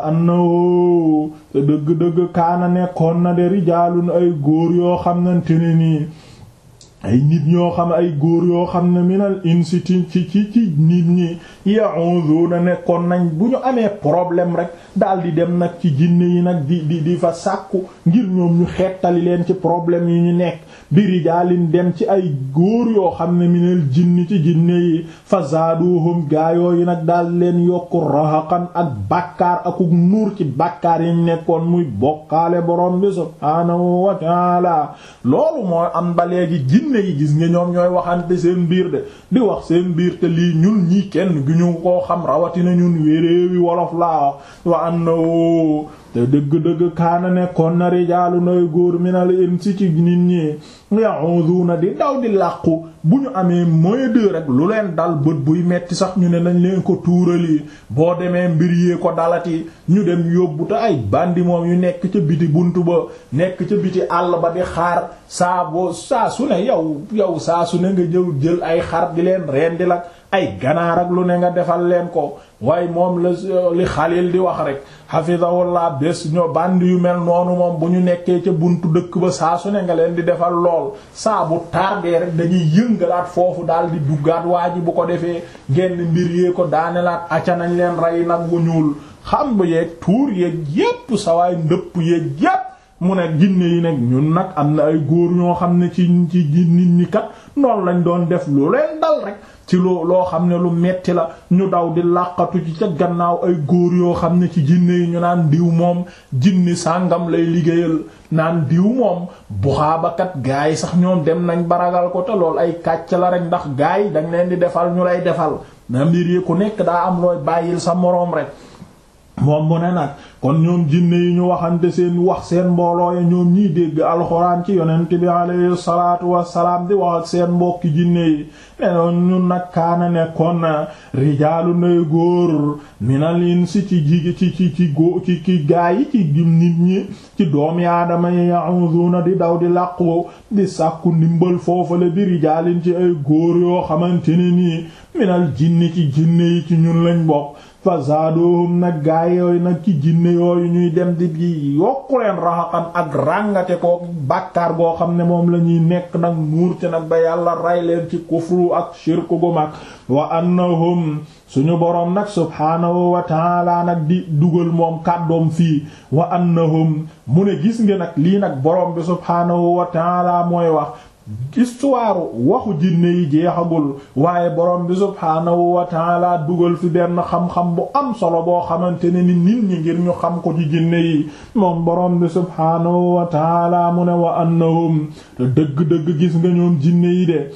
annahu te dëgg-dëgg kaana nekkoon na de rijaalun ay góor yoo xamante ne nii ay nit ñoo xam ay góor yoo xam ne minal insi ci ci ci nit ñi ya'uduna nekkoon nañ bu ñu amee problème rek daal di dem nag ci jinne yi nag di di di fa sàkku ngir ñoom ñu xettali leen ci problème yi ñu nekk bi rijaalin dem ci ay góor yoo xam ne minal jinni ci jinne yi fa zaaduhum gaayoo yi nag daal leen yokku rahaqan ak bàkkaar akuk nuur ci bàkkaar yi nekkoon muy bokkaale borom bi subhaanahu wa taala loolu mooy am ba léegi jinne jinne yi gis nga ñoom ñooy waxante seen biir de di wax seen biir te lii ñun ñii kenn gi ñu koo xam rawatina ñun wéréewi wolof laa wa am na woo te dëgg-dëgg kaana nekkoon na rijaalu nay góor minal insi ci nit ñi ya'uduna di daw di làqu bu ñu amee moyen de rek lu leen dal bët buy metti sax ñu ne nañ leen ko tuurali boo demee mbir yee ko dalati ñu dem yóbbu te ay bandi moom yu nekk ca biti buntu ba nekk ca biti àll ba di xaar saa boo saa su ne yow yow saa su ne nga jëw jël ay xar di leen rendi la ay ganaar ak lu ne nga defal leen ko waaye moom la li Xalil di wax rek hafizahullah bés ñoo bandi yu mel noonu moom bu ñu nekkee ca buntu dëkk ba saa su ne nga leen di defal lool saa bu tardé rek dañuy yëngalaat foofu daal di duggaat waa ji bu ko defee genn mbir yee ko daanelaat acca nañ leen rey nag bu ñuul xam ba yeeg tuur yeeg yépp sawaay ndëpp yeeg yépp mu ne jinne yi nag ñun nag am na ay góor ñoo xam ne ci ci nit ñi kat noonu lañ doon def lu leen dal rek ci loo loo xam ne lu metti la ñu daw di làqatu ci ca gannaaw ay góor yoo xam ne ci jinne yi ñu naan diw moom jinni sàngam lay liggéeyal naan diw moom buxaabakat gaa yi sax ñoom dem nañ baragal ko te lool ay kàcc la rek ndax gaa yi dañ leen di defal ñu lay defal na mbir yi ku nekk daa am looy bàyyil sa moroom rek moom mu ne nag kon ñoom jinne yi ñu waxante seen wax seen mbooloo ya ñoom ñiy dégg alxuraan ci yonent bi alayhi salaatu wassalaam di wax ak seen mbokki jinne yi nenoon ñun nag kaana nekkoon na rijaalu nay góor minal insi ci jigi ci ci ci gó ci ci gaa yi ci nit ñi ci doomi aadama yi ya'uduna di daw di làqu di sàkku ndimbal foofale bi rijaalin ci ay góor yoo xamante ne nii minal jinni ci jinne yi ci ñun lañ bokk fa zaadohum nag gaay yooyu nag ci jinne yooyu ñuy dem di di yokku leen raxaqan ak ràngate ko bàkkaar goo xam ne moom la ñuy nekk nag nuur ci nag ba yàlla ray leen ci kufru ak shirku gu mag wa annahum suñu boroom nag subhaanahu wa taala nag di dugal moom kàddoom fii wa annahum mu ne gis nga nag lii nag boroom bi subhaanahu wa taala mooy wax histoire waxu jinne yi jeexagul waaye borom bi subhaanahu wa taala dugal fi benn xam-xam bu am solo boo xamante ne ni nit ñi ngir ñu xam ko ci jinne yi moom borom bi subhaanahu wa taala mu ne wa annahum te dëgg-dëgg gis nga ñoom jinne yi de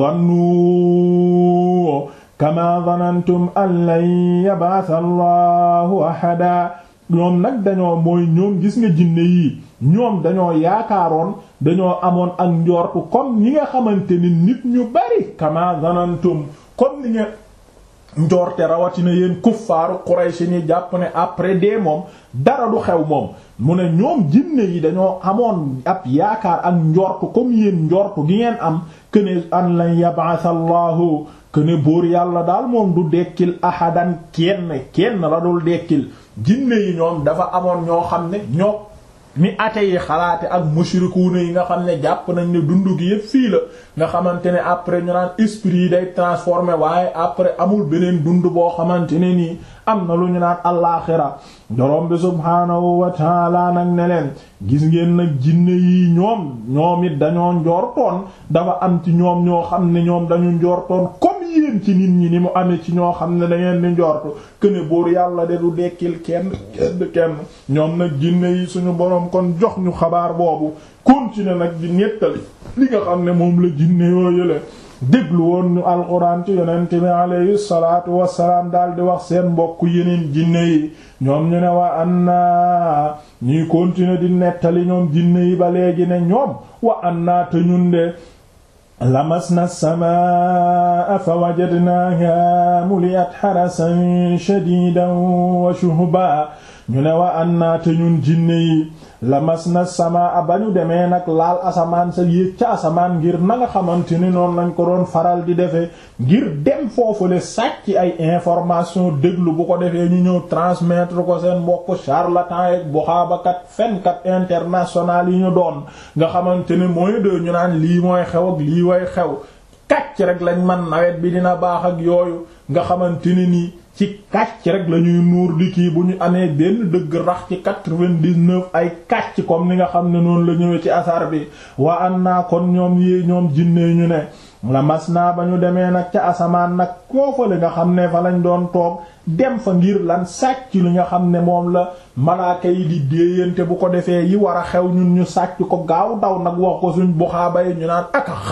zannu kama zanantum an lan yab'atha allahu ahada ñoom nag dañoo mooy ñoom gis nga jinne yi ñoom dañoo yaakaaroon dañoo amoon ak njortu comme ñi nga xamante ni nit ñu bari kama zanantum comme ni nga njorte rawatina yéen kuffaaru Quraysh ni jàpp ne après dee moom dara du xew moom mu ne ñoom jinne yi dañoo amoon ab yaakaar ak njortu comme yéen njortu gi ngeen am këne an lan yab'atha Allahu këne buur yàlla daal moom du dekkil ahadan kenn kenn la dul dekkil jinne yi ñoom dafa amoon ñoo xam ne ñoo mi ate yi xalaate ak mushrikuuna yi nga xam ne jàpp nañ ne dund gi yépp fii la nga xamante ne après ñu naan esprit yi day transformé waaye après amul beneen dund boo xamante ne nii am na lu ñu naan allaaxira dorom bi subhaanahu wa taala nag ne leen gis ngeen nag jinne yi ñoom ñoom it dañoo njortoon dafa am ci ñoom ñoo xam ne ñoom dañu njortoon comme yéen ci nit ñi ni mu amee ci ñoo xam ne da ngeen di njortu këne buur yàlla de du dekkil kenn kenn kenn ñoom nag jinne yi suñu boroom kon jox ñu xabaar boobu continuer nag di nettali li nga xam ne moom la jinne yoo yële déglu woon ñu alxuraan ci yonent bi alayhi salaatu wassalaam daal di wax seen mbokk yeneen jinne yi ñoom ñu ne wa anna ñuy continuer di nettali ñoom jinne yi ba léegi ne ñoom wa anna te ñun de lamasna samaa fa wajadnaaha muliat harasan shadidan wa shuhba ñu ne wa anna te ñun jinne yi lamasna samaa ba ñu demee nag laal asamaan sa yéeg ca asamaan ngir na nga xamante ni noonu lañ ko doon faral di defee ngir dem foofule sàcc ay information déglu bu ko defee ñu ñëw transmettre ko seen mbokk charlatan yeeg buxaabakat fenkat international yi ñu doon nga xamante ne mooy de ñu naan lii mooy xew ak lii way xew kàcc rek lañ man nawet bi dina baax ak yooyu nga xamante ne nii ci kàcc rek la ñuy nuur di kii bu ñu amee benn dëgg rax ci quatre-vingt-dix-neuf ay kàcc comme ni nga xam ne noonu la ñëwee ci asar bi waa an naa kon ñoom yi ñoom jinne ñu ne la mas naa ba ñu demee nag ca asamaan nag koofale nga xam ne fa lañ doon toog dem fa ngir lan sàcc li nga xam ne moom la malaaka yi di déeyante bu ko defee yi war a xew ñun ñu sàcc ko gaaw daw nag wax ko suñ buxaaba yi ñu naan ak a xam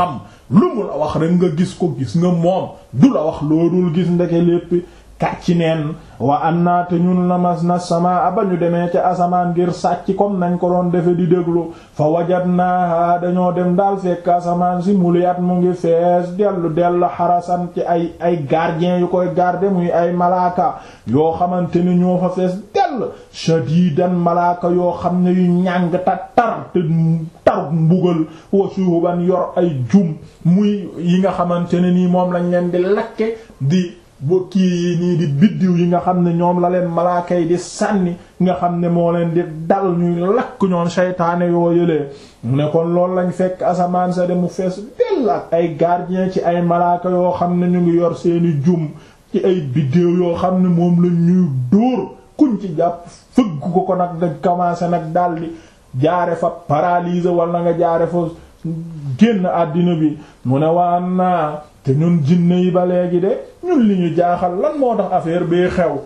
lu mu la wax rek nga gis ko gis nga moom du la wax loolul gis ndeke lépp kàcci neen wa annaa te ñun lamas na sama ba ñu demee ca asamaan ngir sàcc comme nañ ko doon defe di déglu fa wajadnaaha dañoo dem daal fekk asamaan si muliyat mu ngi fees dellu dellu xarasan ci ay ay gardien yu koy garder muy ay malaaka yoo xamante ni ñoo fa fees dell shadidan malaaka yoo xam ne yu ñàng ta tar te taruk mbugal wa shuhuban yor ay jum muy yi nga xamante ne nii moom lañ leen di lakke di bu kii yi nii di biddiw yi nga xam ne ñoom la leen malaaka yi di sànni nga xam ne moo leen di dal ñuy lakk ñoon seytaane yoo yëlee mu ne kon loolu lañ fekk asamaan sa de mu fees dell ak ay gardien ci ay malaaka yoo xam ne ñu ngi yor seeni jum ci ay biddiw yoo xam ne moom la ñuy dóor kuñ ci jàpp fëgg ko ko nag nga commencé nag daldi jaare fa paralyser wala nga jaare fa génn àddina bi mu ne waan naa te ñun jinne yi ba léegi de ñun li ñu jaaxal lan moo tax affaire bee xew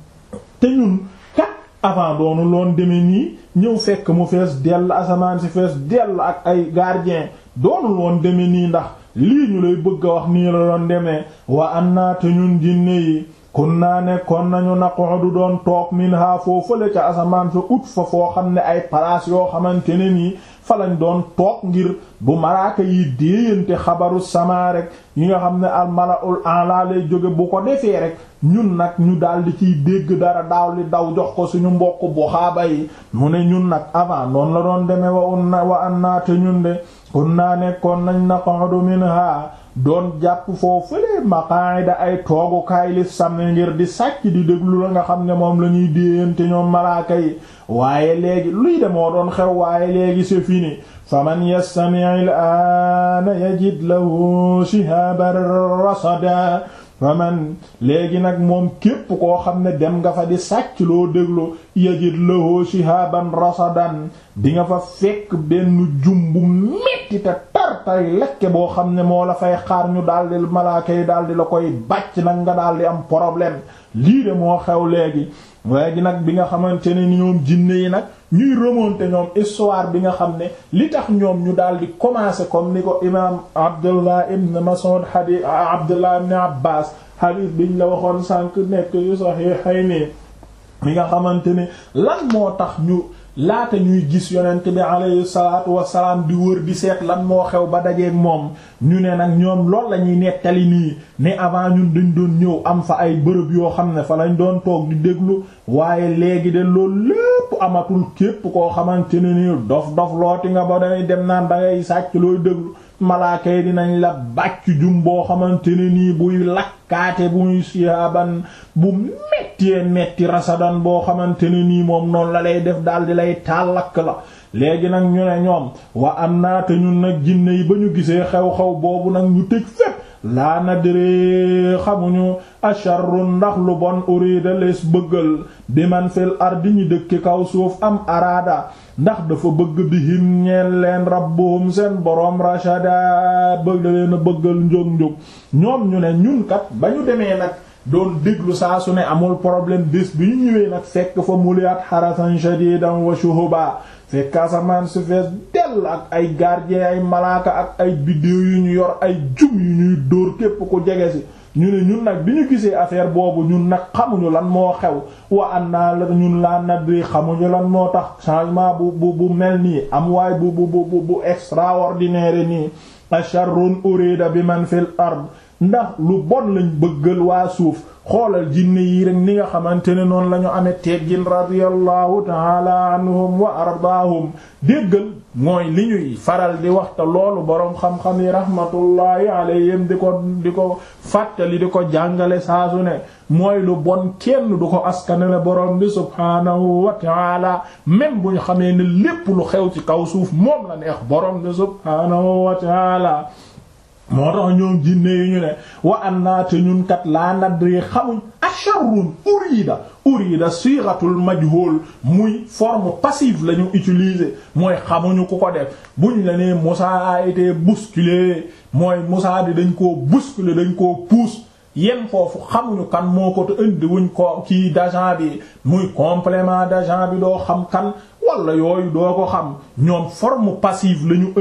te ñun kat avant doonu loon demee nii ñëw fekk mu fees dell asamaan si fees dell ak ay gardien doonu loon demee nii ndax lii ñu lay bëgg a wax nii la doon demee wa an naa te ñun jinne yi kun naa nekkoon nañu naqudu doon toog minha foo fële ca asamaan fa ut fa foo xam ne ay place yoo xamante ne nii fa lañ doon toog ngir bu malaaka yi déeyante xabaru sama rek yi nga xam ne al malaul ala lay jóge bu ko defee rek ñun nag ñu daldi ciy dégg dara daaw li daw jox ko suñu mbokk bu xaaba yi mu ne ñun nag avant noonu la doon demee wa unna wa annaate ñun de kun naa nekkoon nañ naqudu minha doon jàpp foofu fële maqaida ay toogukaay li sàmm ngir di sàcc di déglu la nga xam ne moom la ñuy déeyante ñoom malaaka yi waaye léegi luy de moo doon xew waaye léegi c'est fini faman yastami' al-aana yajid lahu shihaban rasada faman léegi nag moom képp koo xam ne dem nga fa di sàcc loo déglu yajid lahu shihaban rasadan di nga fa fekk benn jumbu metti te tartay lekke boo xam ne moo la fay xaar ñu daldi malaaka yi daldi la koy bàcc nag nga daldi am problème lii de moo xew léegi léegi nag bi nga xamante ne ni ñoom jinne yi nag ñuy remonter ñoom histoire bi nga xam ne li tax ñoom ñu daal di commencer comme ni ko imaam Abdullah ibn Mas'ud hadith Abdullah ibn Abbas hadith biñ la waxoon sànq nekk yu Sahihayni mi nga xamante ne lan moo tax ñu laata ñuy gis yonent bi alayhi salaatu wasalaam di wër di seet lan moo xew ba dajeeg moom ñu ne nag ñoom lool la ñuy nettali nii ne avant ñun dañ doon ñëw am fa ay bërëb yoo xam ne fa lañ doon toog di déglu waaye léegi de loolu lépp amatul képp koo xamante ne nii dof dof looti nga ba day dem naan dangay sàcc looy déglu malaaka yi dinañ la bàcc jum boo xamante ne nii buy lakkaate buy siyaaban bu mettee metti rasadan boo xamante ne nii moom noonu la lay def daal di lay taal lakk la léegi nag ñu ne ñoom wa am naate ñun nag jinne yi ba ñu gisee xew-xew boobu nag ñu tëj fépp laa nadree xamuñu asharrun ndax lu bon urida lees bëggal bi man fil ardi ñi dëkk kaw suuf am araada ndax dafa bëgg bihim ñeen leen rabbuhum seen boroom rashada bëgg leen a bëggal njóg-njóg ñoom ñu ne ñun kat ba ñu demee nag doon déglu saa su ne amul problème bés bi ñu ñëwee nag fekk fa muliat harasan shadidan wa shuhuba fekk asamaan su fees dell ak ay gardien ay malaaka ak ay biddéew yu ñu yor ay jum yu ñuy dóor képp ku jege si ñu ne ñun nag bi ñu gisee affaire boobu ñun nag xamuñu lan moo xew wa an naa la ñun laa nadri xamuñu lan moo tax changement bu bu bu mel nii am waay bu bu bu bu extraordinaire nii asharrun urida bi man fil ard ndax lu bon lañ bëggal waa suuf xoolal jinne yi rek ni nga xamante ne noonu la ñu amee teggin radiyallahu taala anhum wa ardaahum déggal mooy li ñuy faral di waxta loolu boroom xam-xam yi rahmatullahi alayhim di ko di ko fàttali di ko jàngale saasu ne mooy lu bon kenn du ko askanale boroom bi subhaanahu wa taala même bu ñu xamee ne lépp lu xew ci kaw suuf moom la neex boroom bi subhaanahu wa taala moo tax ñoom jinne yi ñu ne wa annaate ñun kat laa nadri xamuñ asharrun urida urida sighatul majhul muy forme passive la ñu utiliser mooy xamuñu ku ko def buñ la nee Moussa a été bousculé mooy Moussa di dañ koo bousculer dañ koo pousse yem foofu xamuñu kan moo ko te indi wuñ ko kii d'agent bi muy complément d'agent bi doo xam kan wala yooyu doo ko xam ñoom forme passive la ñu indi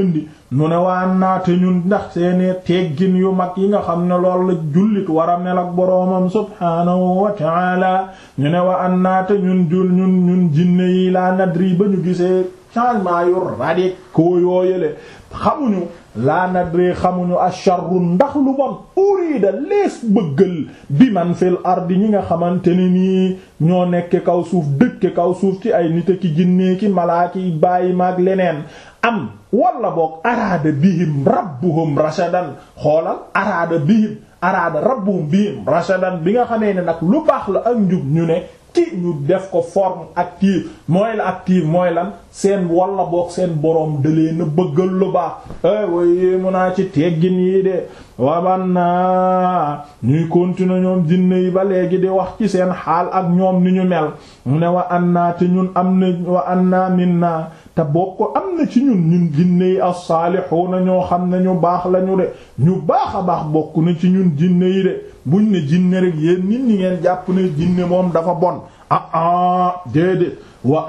nu ne waa naate ñun ndax seeni teggin yu mag yi nga xam ne lool la jullit war a mel ak boroomam subhaanahu wa ta'ala ñu ne wa an naate ñun jul ñun ñun jinne yi laa nadri ba ñu gisee changement yu radicaux yooyale xamuñu laa nadri xamuñu asharru ndax lu bon urida lees bëggal bi man fil ardi ñi nga xamante ne nii ñoo nekk kaw suuf dëkk kaw suuf ci ay nit ki jinne ki malaaki bàyyi maag leneen am wala boog araada bihim rabbuhum rashadan xoolal araada bihim araada rabbuhum bihim rashadan bi nga xamee ne nag lu baax la ak njub ñu ne ci ñu def ko forme active mooy la active mooy lan seen wala boog seen boroom dalee na bëggal lu baax eh way mun naa ci teggin yi de waban naa ñuy continuer ñoom jinne yi ba léegi di wax ci seen xaal ak ñoom ni ñu mel mu ne wa an naa te ñun am na wa an naa min naa te bokk am na ci ñun ñun jinne yi as-saalihuuna ñoo xam ne ñu baax lañu de ñu baax a baax bokk na ci ñun jinne yi de buñ ne jinne rek yéen nit ñi ngeen jàpp ne jinne moom dafa bon ah ah déedéet wa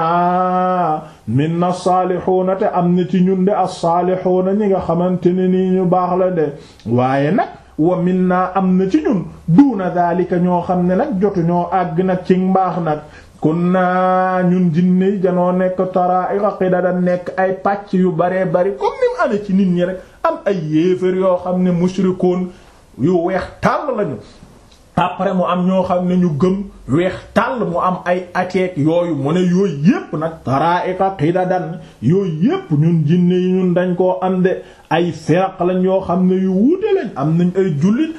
anna minna as-saalihuuna te am na ci ñun de as-saalihuuna ñi nga xamante ne nii ñu baax la de waaye nag wa minna am na ci ñun duuna daalika ñoo xam ne nag jotu ñoo àgg nag ci mbaax nag kunna ñun jinne yi janoo nekk tara'iqa qidadan nekk ay pàcc yu baree bari comme ni mu amee ci nit ñi rek am ay yéefar yoo xam ne mushrikoon yu weex tàll lañu après mu am ñoo xam ne ñu gëm weex tàll mu am ay ateek yooyu mu ne yooyu yépp nag tara'iqa qidadan yooyu yépp ñun jinne yi ñun dañ koo am de ay firaq lañ yoo xam ne yu wuute lañ am nañ ay jullit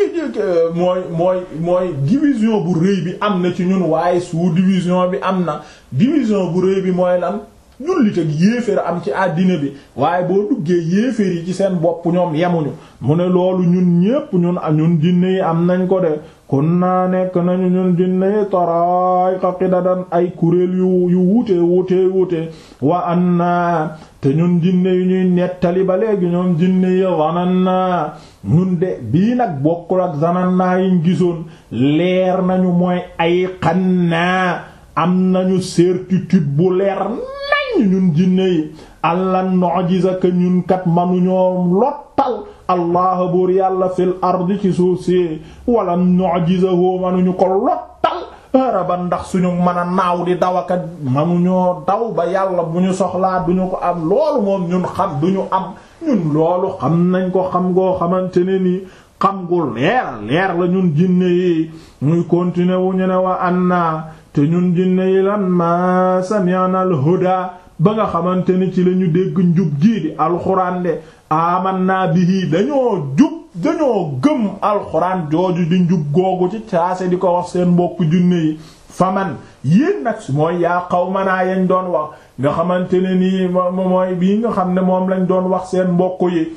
mooy mooy mooy division bu rëy bi am na ci ñun waaye sous division bi am na division bu rëy bi mooy lan jullit ak yéeféer am ci àddina bi waaye boo duggee yéeféer yi ci seen bopp ñoom yemuñu mu ne loolu ñun ñépp ñun ñun jinne yi am nañ ko de kon naa nekk nañu ñun jinne yi taraayqa qidadan ay kuréel yu yu wuute wuute wuute wa anna te ñun jinne yi ñuy nettali ba léegi ñoom jinne yi zananna ñun de bii nag bokkul ak zananna yiñ gisoon leer nañu mooy ay xannaa am nañu certitude bu leer nañ ñun jinne yi allan nu'jiza ka ñun kat manuñoo lottal allah buur yàlla fil ardi ci suuf si wala nu'jizahu manuñu ko lottal haraban ndax suñu mën a naaw di dawakat manuñoo daw ba yàlla bu ñu soxlaa duñu ko am loolu moom ñun xam duñu am ñun loolu xam nañ ko xam ngoo xamante ne ni xam gu leer leer la ñun jinne yi muy continuer wu ñu ne wa anna te ñun jinne yi lan ma sami'na al huda ba nga xamante ni ci lañu dégg njub gii di alxuraan de amanna bihi dañoo jub dañoo gëm alxuraan jooju di njub googu ci caase di ko wax seen mbokk junne yi faman yéen nag mooy yaa qawmanaa yañ doon wax nga xamante ne nii mooy bii nga xam ne moom lañ doon wax seen mbokk yi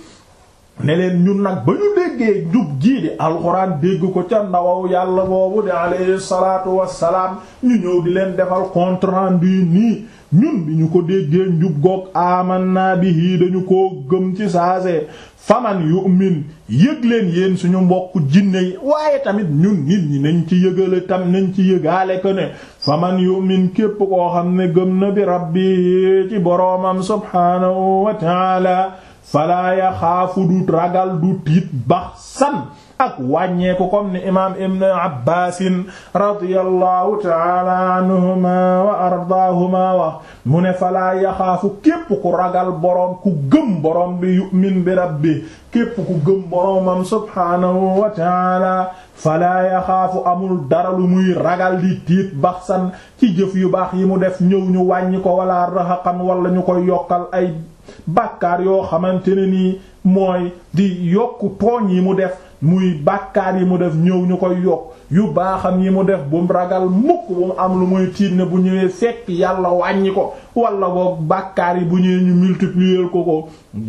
ne leen ñun nag ba ñu déggee njub gii di alxuraan dégg ko ca ndawaw yàlla boobu di alayhi salaatu wassalaam ñu ñëw di leen defal compte rendu nii ñun bi ñu ko déggee njub goog amanna bihi dañu koo gëm ci saase faman yu'min yëg leen yéen suñu mbokk jinne yi waaye tamit ñun nit ñi nañ ci yëgale tam nañ ci yëgaale ko ne faman yu'min képp koo xam ne gëm na bi rabbi ci boroomam subhaanahu wa ta'ala falaa yaxaafu du ragal du tiit bax san ak wàññeeku comme ni imaam ibn abbaasin radiyallahu taala anhuma wa ardaahuma wax mu ne falaa yaxaafu képp ku ragal boroom ku gëm boroom bi yu'min bi rabbi képp ku gëm boroomam subhaanahu wa taala falaa yaxaafu amul dara lu muy ragal di tiit baxsan ci jëf yu baax yi mu def ñëw ñu wàññi ko wala raxaqan wala ñu koy yokkal ay bàkkaar yoo xamante ne nii mooy di yokku tooñ yi mu def muy bàkkaar yi mu def ñëw ñu koy yokk yu baaxam yi mu def bu mu ragal mukk bu mu am lu muy tiit ne bu ñëwee fekk yàlla wàññi ko wala boog bàkkaar yi bu ñëwee ñu multiplier ko ko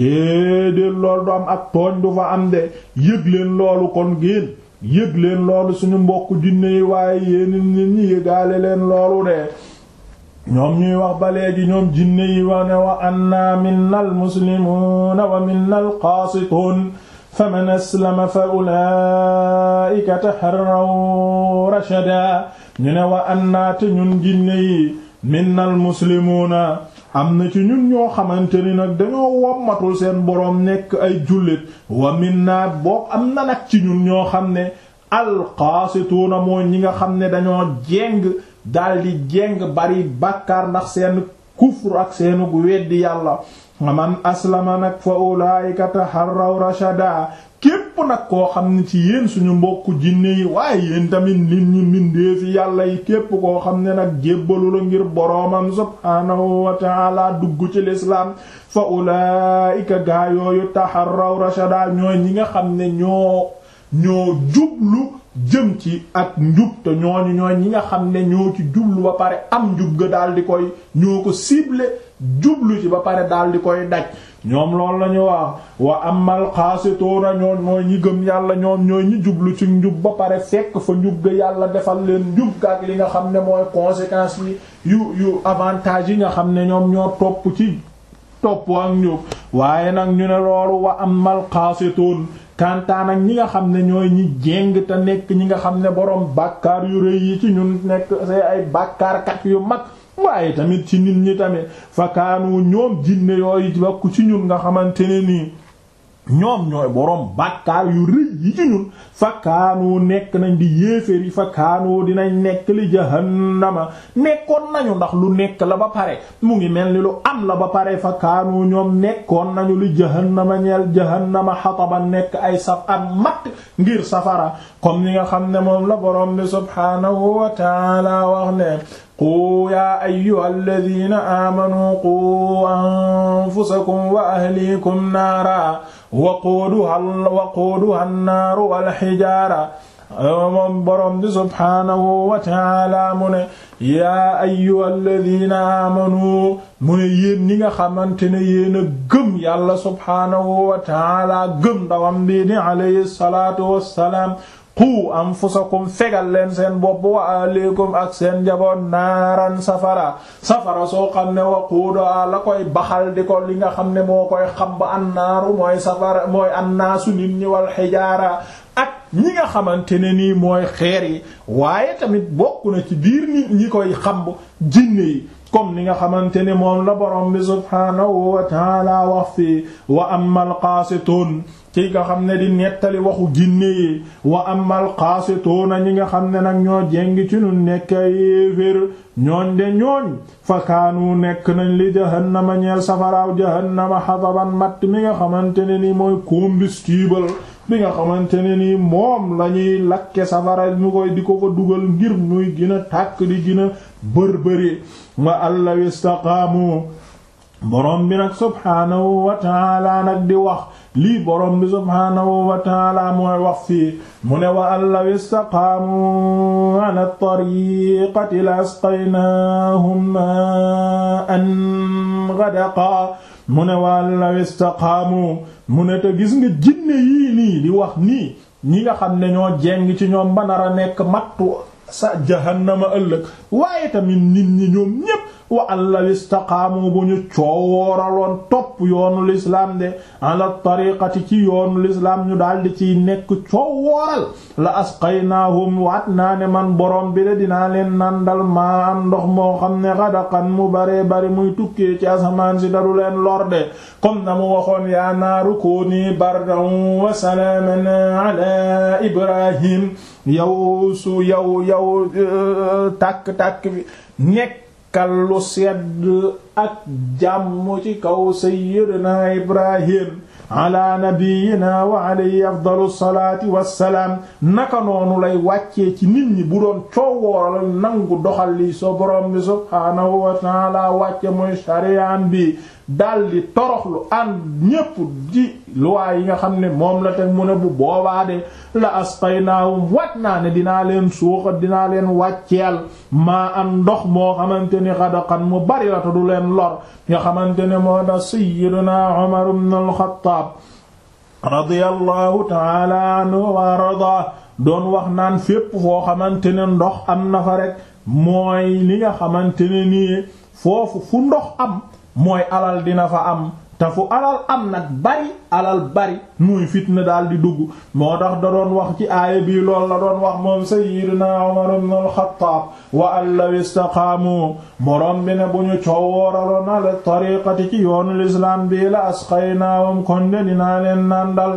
déedéet loolu du am ak tooñ du fa am de yëg leen loolu kon génn yëg leen loolu suñu mbokk jinne yi waaye yéen nit ñi yëgaale leen loolu de ñoom ñuy wax ba léegi ñoom jinne yi wa ne wa anna minna al muslimuuna wa minna al qaasituun faman aslama fa ulaa'ika taharraw rashada ñu ne wa anna te ñun jinne yi minna al muslimuuna am na ci ñun ñoo xamante ni nag dañoo wommatul seen boroom nekk ay jullit wa minna boo am na nag ci ñun ñoo xam ne alqaasituuna mooy ñi nga xam ne dañoo jeng daldi jeng bari bàkkaar ndax seen kufr ak seenu weddi yàlla man aslama nag fa ulaayika taharraw rashada képp nag koo xam ne ci yéen suñu mbokku jinne yi waaye yéen tamit nit ñi mbindeefi yàlla yi képp koo xam ne nag jébbalu la ngir boroomam subhaanahu wa ta'ala dugg ci lislaam fa ulaayika gaa yooyu taharraw rashada ñooy ñi nga xam ne ñoo ñoo jublu jëm ci ak njub te ñooñu ñooy ñi nga xam ne ñoo ci jublu ba pare am njub ga daal di koy ñoo ko ciblé jublu ci ba pare daal di koy daj ñoom loolu la ñu wax wa amal xaasitoona ñoon mooy ñi gëm yàlla ñoom ñooy ñi jublu ci njub ba pare fekk fa njub ga yàlla defal leen njub ga ak li nga xam ne mooy conséquences yi yu yu avantage yi nga xam ne ñoom ñoo topp ci topp ak njub waaye nag ñu ne loolu wa amal xaasitoon kantaan ak ñi nga xam ne ñooy ñi jéng te nekk ñi nga xam ne boroom bàkkaar yu rëy yi ci ñun nekk say ay bàkkaarkat yu mag waaye tamit ci nit ñi tamit fakaanu ñoom jinne yooyu bakku ci ñun nga xamante ne nii ñoom ñooy boroom bàkkaar yu rëy yi ci ñun fakaanu nekk nañ di yéeféer yi fakaanu dinañ nekk li jahannama nekkoon nañu ndax lu nekk la ba pare mu ngi mel ni lu am la ba pare fakaanu ñoom nekkoon nañu li jahannama ñeel jahannama xataba nekk ay saf am matt ngir safara comme ni nga xam ne moom la boroom bi subhaanahu wa taala wax ne qu yaa ayyuha alladina aamanuu qu anfusakum wa ahlikum naara waquuduha waquuduha annaaru walxijaara moom boroom bi subhaanahu wa taala mu ne yaa ayyuha alladina aamanuu mu ne yéen ñi nga xamante ne yéen a gëm yàlla subhaanahu wa taala gëm ndawam bii di alayhi salaatu wassalaam qu anfusakum fegal leen seen bopp wa aleykum ak seen njaboot naaran safara safara soo xam ne waquuda la koy baxal di ko li nga xam ne moo koy xam ba annaaru mooy safara mooy annaasu nit ñi wal xijaara ak ñi nga xamante ne nii mooy xeer yi waaye tamit bokk na ci biir nit ñi koy xam jinne yi comme ni nga xamante ne moom la borom bi subhaanahu wa taala wax fii wa amal qaasituun ci nga xam ne di nettali waxu jinne yi wa amal qaasituuna ñi nga xam ne nag ñoo jengi ci nu nekk yéefér ñooñ de ñooñ fa kaanu nekk nañ li jahannama ñeel safaraaw jahannama xataban matt mi nga xamante ne ni mooy combustible bi nga xamante ne ni moom lañuy lakke safara ñu koy di ko fa dugal ngir muy gën a tàkk di gën a bërbëri wa allaw istaqaamu borom bi nag subhaanahu wa taala nag di wax lii borom bi subhaanahu wa taala mooy wax fii mu ne wa allaw istaqaamu ala tariqati la asqaynaahum ma'an ghadaqa mu ne wa allaw istaqaamu mu ne te gis nga jinne yii nii di wax nii ñi nga xam ne ñoo jeng ci ñoom ba nar a nekk mattu sa jahannama ëllëg waaye tamit nit ñi ñoom ñépp wa allaw istaqaamu bu ñu coowooraloon topp yoonu lislaam de ala tariqati ci yoonu lislaam ñu daldi ciy nekk coowooral la asqaynaahum waat naa ne man borom bi de dinaa leen nandal maa am ndox moo xam ne xadaqan mu baree bari muy tukkee ci asamaan si daru leen lorde comme na mu waxoon yaa naaru kuuni bardan wa salaaman ala ibrahim yow su yow yow tàkk-tàkk bi nekk kallu sedd ak jàmm ci kaw sayyidina ibrahim ala nabiyina wa alayhi afdalu salaati wassalaam naka noonu lay wàccee ci nit ñi bu doon coowooral nangu doxal li so borom bi subhaanahu wa taala wàcce muy shari'an bi daldi toroxlu ànd ñépp di luwaa yi nga xam ne moom la teg mu ne bu boobaa de la asqaynaahum wat naa ne dinaa leen suuxa dinaa leen wàcceel maa am ndox moo xamante ni xadaqan mu bari la te du leen lor nga xamante ne moo tax sayyiduna Umar ibn al-Khattab radiyallahu ta'ala anhu wa arda doon wax naan fépp foo xamante ne ndox am na fa rek mooy li nga xamante ne nii foofu fu ndox am mooy alal dina fa am te fu alal am nag bari alal bari muy fitna daal di dugg moo tax da doon wax ci aaya bii lool la doon wax moom sayyidina Umar ibn al-Khattab wa an law istaqaamu borom bi ne bu ñu coowooraloon ala tariqati ci yoonu lislaam bii la asqaynaahum kon de dinaa leen nandal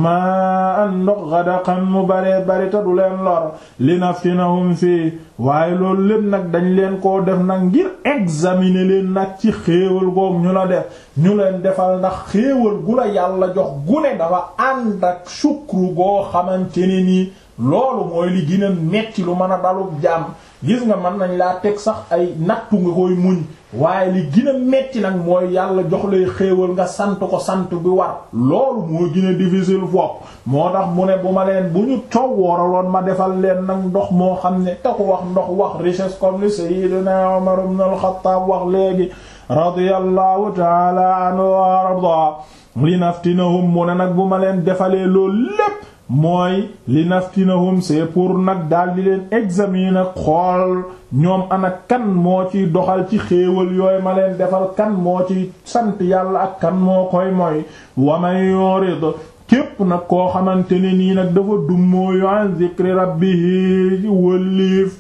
maa an ndox gadaqan mu baree bari ta du leen lor li naftinahum fii waaye loolu lépp nag dañ leen koo def nag ngir examiner leen nag ci xéewal goog ñu la def ñu leen defal ndax xéewal gu la yàlla jox gune dafa ànd ak sukru goo xamante ne nii loolu mooy li gën a metti lu mën a dalub jàmm gis nga mën nañ laa teg sax ay nattu nga koy muñ waaye li gën a metti nag mooy yàlla jox lay xéewal nga sant ko sant bi war loolu moo gën a difficile fopp moo tax mu ne bu ma leen bu ñu coow wooraloon ma defal leen nag ndox moo xam ne te ko wax ndox wax richesse comme li sayyidina Umar ibn al-Khattab wax léegi radiyallahu ta'ala anhu wa arda li naftinahum mu ne nag bu ma leen defalee loolu lépp mooy li naftinahum c'est pour nag daal di leen examiner xool ñoom ana kan moo ciy doxal ci xéewal yooyu ma leen defal kan moo ci sant yàlla ak kan moo koy mooy wa man yurid képp nag koo xamante ne nii nag dafa dummóoyu an zikri rabbihi wëlliif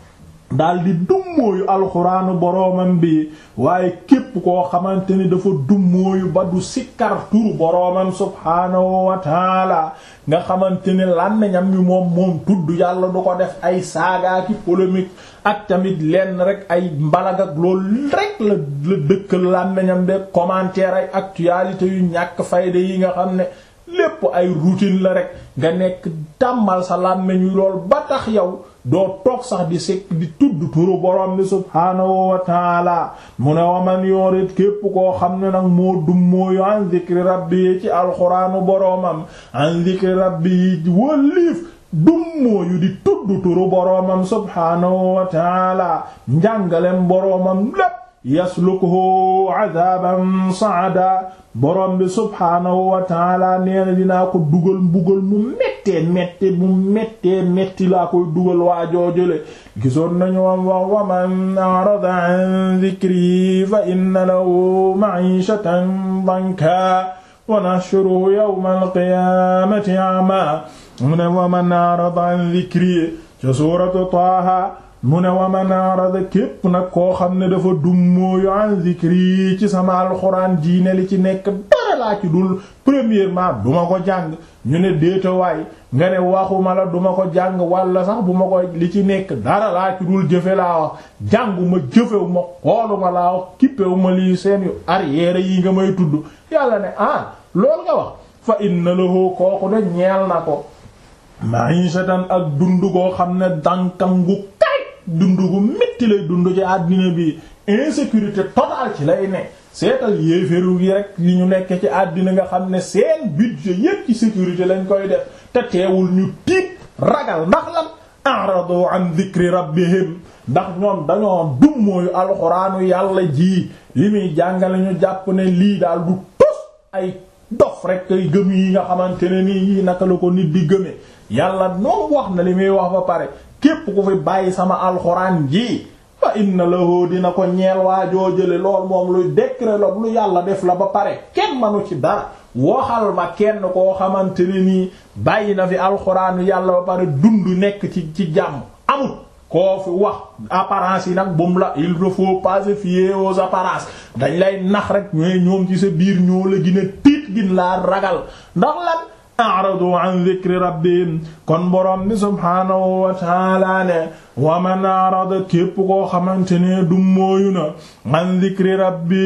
daal di dummóoyu alxuraanu boroomam bi waaye képp koo xamante ni dafa dummóoyu ba du sikkar turu boroomam subhaanahu wa taala nga xamante ne làmmiñam mi moom moom tudd yàlla du ko def ay saagaaki polémique ak tamit lenn rek ay mbalag ak loolu rek la la dëkkal làmmiñam de commentaire ay actualité yu ñàkk fayda yi nga xam ne lépp ay routine la rek nga nekk tàmmal sa làmmiñ wi lool ba tax yow doo toog sax di sekk di tudd turu borom bi subhaanahu wa taala mu ne wa man yorit képp koo xam ne nag moo dummóoyu an zikri rabbi ci alxuraanu boroomam an zikri rabbi wëlliif dummóoyu di tudd turu boroomam subhaanahu wa taala njàngalem boroomam lépp yaslukuhu adaban saada borom bi subhaanahu wa taala nee na dinaa ko dugal mbugal mu méttee méttee mu méttee métti laa koy dugal waa joojale gisoon nañu wam wax wa man arada an dhikri fa inna lahu ma'ishatan danka wa nahshuruhu yawma alqiyamati a'ma mu ne wa man arada an dhikri ca suuratu Taaha mu ne wa man arada képp nag koo xam ne dafa dummóoyu an zikri ci sama alxuraan diine li ci nekk dara laa ci dul premièrement duma ko jàng ñu ne déetawaay nga ne waxuma la duma ko jàng walla sax bu ma ko li ci nekk dara laa ci dul jëfe laa wax jànguma jëfewu ma xooluma laa wax kippewu ma lii seen yu arrière yi nga may tudd yàlla ne ah loolu nga wax fa inna lahu kooku de ñeel na ko ma'ishatan ak dund goo xam ne dankangu dund gu métti lay dund ci àddina bi insécurité totale ci lay ne seetal yéeféru yi rek yi ñu nekk ci àddina nga xam ne seen budget yépp ci sécurité lañ koy def te teewul ñu tiit ragal ndax lan aradu an dhikri rabbihim ndax ñoom dañoo dummóoyu alxuraanu yàlla ji li muy jàngale ñu jàpp ne lii daal du tos ay dof rek kay gëm yi nga xamante ne nii yii naka la ko nit di gëmee yàlla noom wax na li muy wax ba pare képp ku fi bàyyi sama alxuraan ji fa inna lahu dina ko ñeel waajoo jële lool moom luy décret la lu yàlla def la ba pare kenn manu ci dara waxal ma kenn koo xamante ne nii bàyyi na fi alxuraanu yàlla ba pare dund nekk ci ci jàmm amul koo fi wax apparence yi nag bum la il ne faut pas se fier aux apparences dañ lay nax rek ñooy ñoom ci sa biir ñoo la gën a tiit gin laa ragal ndax lan aradu an dhikri rabbihim kon borom bi subhaanahu wa taala ne wa man arada képp koo xamante ne du mooyu na an dhikri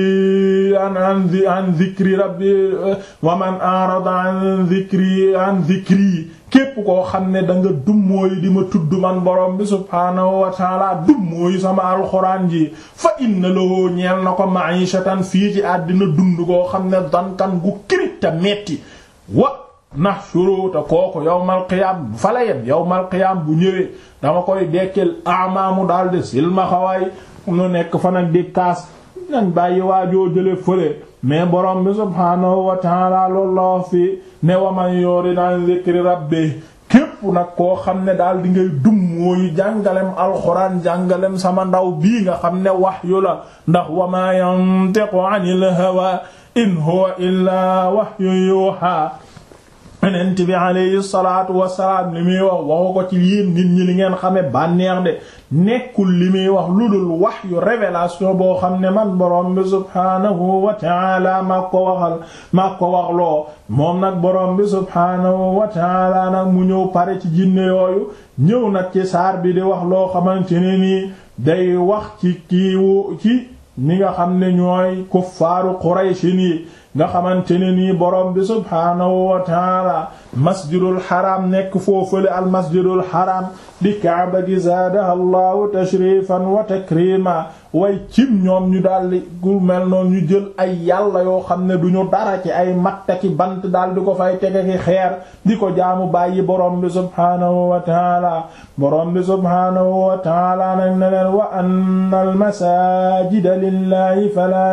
rabbi an an an dhikri rabbi wa man arada an dhikri an dhikri képp koo xam ne da nga dummóoyu di ma tudd man borom bi subhaanahu wa taala dummóoyu sama alxuraan ji fa inna lahu ñeel na ko ma'ishatan fii ci àddina dund koo xam ne dankan gu kirita metti wa nahshuru te kooku yawmal qiyaam fa la yem yawmal qiyaam bu ñëwee dama koy dekkil amaamu daal de silmaxawaay nu nekk fa nag di kaas nañ bàyyi waajoo jële fële mais borom bi subhaanahu wa ta'ala loolu la wax fi ne wa man yurid an zikri rabbi képp nag koo xam ne daal di ngay dum mooy jàngalem alxuraan jàngalem sama ndaw bii nga xam ne wahyu la ndax wa ma yantiqu anil hawa in huwa illaa wahyun yuha yonent bi alayhi salaatu wassalaam li muy wax waxu ko ci yéen nit ñi li ngeen xame bànneex de nekkul li muy wax lu dul wahyu révélation boo xam ne man borom bi subhaanahu wa taala maa ko waxal maa ko waxloo moom nag borom bi subhaanahu wa taala nag mu ñëw pare ci jinne yooyu ñëw nag ci saar bi di wax loo xamante ne nii day wax ci kiiwu ci ñi nga xam ne ñooy kuffaaru Qurayshi nii nga xamante ne nii borom bi subhaanahu wa taala masjidul haram nekk foofale al masjidul haram di kaaba gi zaadaha allahu tashrifan wa takrima way cim ñoom ñu daldi gu mel noonu ñu jël ay yàlla yoo xam ne duñu dara ci ay mattaki bant daal di ko fay tege ki xeer di ko jaamu bàyyi borom bi subhaanahu wa taala borom bi subhaanahu wa taala nag ne leen wa anna al masajida lillahi fala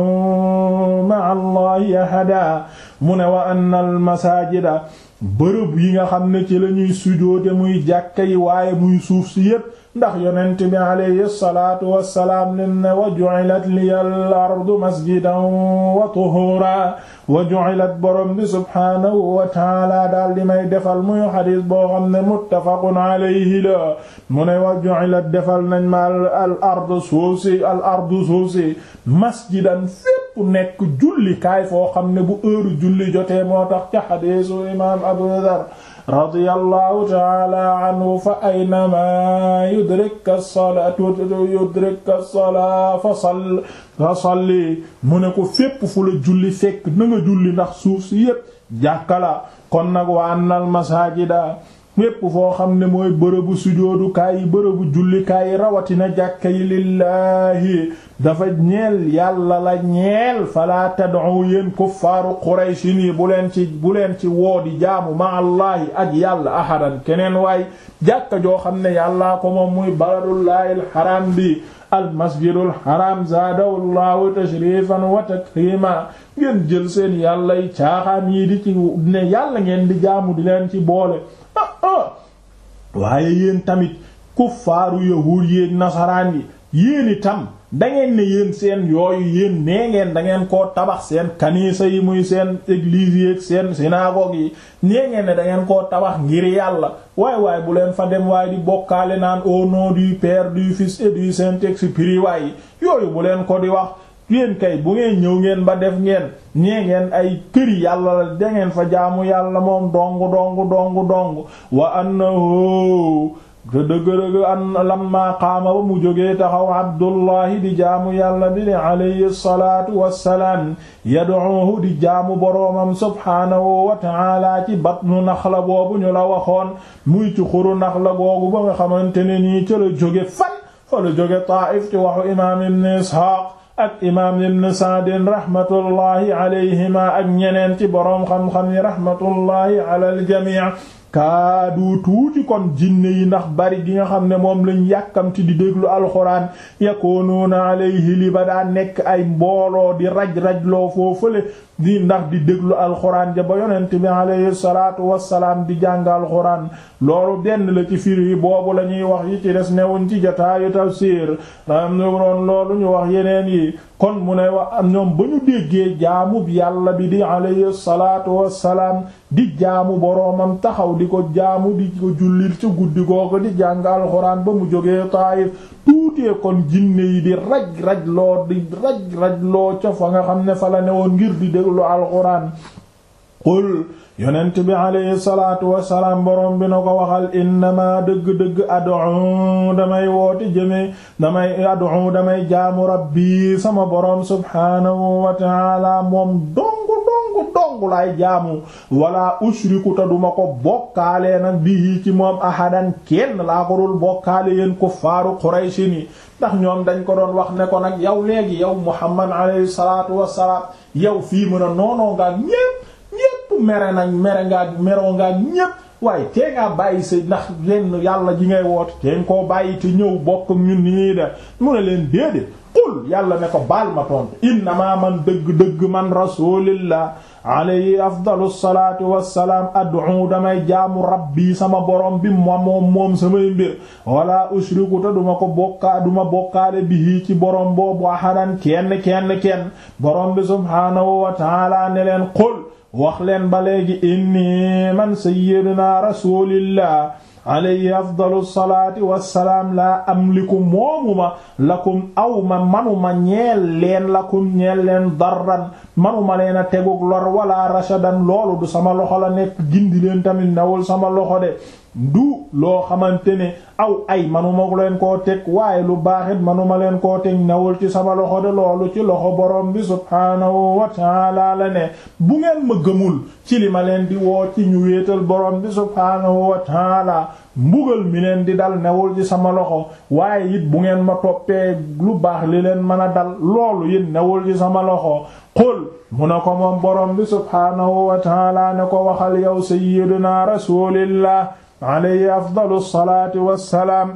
tad'u ma'a allahi ahada mu ne wa anna al masajida bërëb yi nga xam ne ci la ñuy sujoote muy jàkka yi waaye muy suuf si yépp ndax yonent bi alayhi salaatu wassalaam len ne wa ju'ilat liya al ardu masjidan wa tuhura wa ju'ilat borom bi subhaanahu wa taala daal di may defal muy xadis boo xam ne muttafaqun alayhi la mu ne wa ju'ilat defal nañ ma al ardu suuf si al ardu suuf si masjidan fépp nekk julli kaay foo xam ne bu heure julli jotee moo tax ca xadiisu imaam Abu Dhar radiyallahu ta'ala anhu fa aynama yudrika as-salatu yudrika as-salaa fa sall fa salli mu ne ko fépp fu la julli fekk na nga julli ndax suuf si yépp jàkka la kon nag wa annal masajida fépp foo xam ne mooy bërëbu sujoodukaay yi bërëbu jullikaay yi rawatina jàkka yi lillaahi dafa ñeel yàlla la ñeel fala tad'u yéen kuffaaru qurayshi nii bu leen ci bu leen ci woo di jaamu ma allahi ak yàlla ahadan keneen waay jàkka joo xam ne yàllaa ko moom muy baladullahi alxaram bi almasjidul haram zaadahu llahu tashrifan wa takrima ngeen jël seen yàlla yi caaxaan yi di ci ne yàlla ngeen di jaamu di leen ci boole waaye yéen tamit kuffaaru yahuud yéen nasaraan yi yéen itam dangeen ne yéen seen yooyu yéen nee ngeen dangeen koo tabax seen kanisa yi muy seen église yi ak seen synagogue yi nee ngeen ne dangeen koo tabax ngir yàlla waay waay bu leen fa dem waaye di bokkaale naan au nom du Père du Fils et du Saint-Esprit waay yooyu bu leen ko di wax yéen kay bu ngeen ñëw ngeen ba def ngeen ñee ngeen ay këri yàlla la dangeen fa jaamu yàlla moom dong dong dong dong wa annahu te dëgg-dëgg an lamma qaama ba mu jógee taxaw abdullahi di jaamu yàlla bi di alayhi salaatu wassalaam yad'uhu di jaamu boroomam subhaanahu wa ta'ala ci batnu naxla boobu ñu la waxoon muy ci xuru naxla googu ba nga xamante ne nii ca la jóge fan fa la jóge Taa'if ci waxu imaam ibn Isxaaq ak imaam ibn Sa'd rahmatullahi alayhima ak ñeneen ci boroom xam-xam yi rahmatullahi ala al-jamii' kaadu tuuti kon jinne yi ndax bari gi nga xam ne moom lañ yàkkamti di déglu alxuraan yakunuuna alayhi li ba daa nekk ay mbooloo di raj-rajloo foofale di ndax di déglu alxuraan ja ba yonent bi alayhi salaatu wassalaam di jàng alxuraan loolu benn la ci firi yi boobu la ñuy wax yi ci des newuñ ci jataayu tafsiir am noon loolu ñu wax yeneen yi kon mu ne wax am ñoom ba ñu déggee jaamub yàlla bi di alayhi salaatu wassalaam di jaamu boroomam taxaw di ko jaamu di ko jullil ci guddi googu di jàng alxuraan ba mu jógee Taayif tuutee kon jinne yi di raj raj loo di raj raj loo ca fa nga xam ne fa la ne woon ngir di déglu alxuraan qul yonent bi alayhi salaatu wassalaam boroom bi na ko waxal innama dëgg-dëgg ad'u damay woote jëme damay ad'u damay jaamu rabbi sama boroom subhaanahu wa ta'ala moom dongu dongu dongu laay jaamu wala ushriku ta duma ko bokkaalee nag bihi ci moom ahadan kenn laa ko dul bokkaale yéen kuffaaru Qurayshi ni ndax ñoom dañ ko doon wax ne ko nag yow léegi yow Muhammad alayhi salaatu wassalaam yow fii mën a noonoo nga ñépp ñépp mere nañ mere ngaa meroo ngaa ñépp waaye tee ngaa bàyyi sa ndax lenn yàlla ji ngay woote teen koo bàyyi te ñëw bokk ñun ni ñuy def mu ne leen déedéet qul yàlla ne ko baal ma tontu innama man dëgg-dëgg man rasulillah alayhi afdalu salaatu wassalaam ad'u damay jaamu rabbi sama borom bi moom moom moom samay mbir wala ushriku te duma ko bokkaa duma bokkaale bihi ci borom boobu ahadan kenn kenn kenn borom bi subhaanahu wa ta'ala ne leen qul wax leen ba léegi inni man sayyidina rasulillah alayhi afdalu salaati wassalaam laa amliku moomuma lakum aw ma manuma ñeel leen lakum ñeel leen darran manuma leen a tegug lor wala rashadan loolu du sama loxo la nekk gindi leen tamit newul sama loxo de du loo xamante ne aw ay manuma leen koo teg waaye lu baaxit manuma leen koo teg newul ci sama loxo de loolu ci loxo borom bi subhaanahu wa taala la ne bu ngeen ma gëmul ci li ma leen di woo ci ñu wéetal borom bi subhaanahu wa taala mbugal mi leen di dal newul ci sama loxo waaye it bu ngeen ma toppee lu baax li leen mën a dal loolu it newul ci sama loxo qul mu ne ko moom borom bi subhaanahu wa taala ne ko waxal yow sayyidina rasulillah alayhi afdalu salaati wassalaam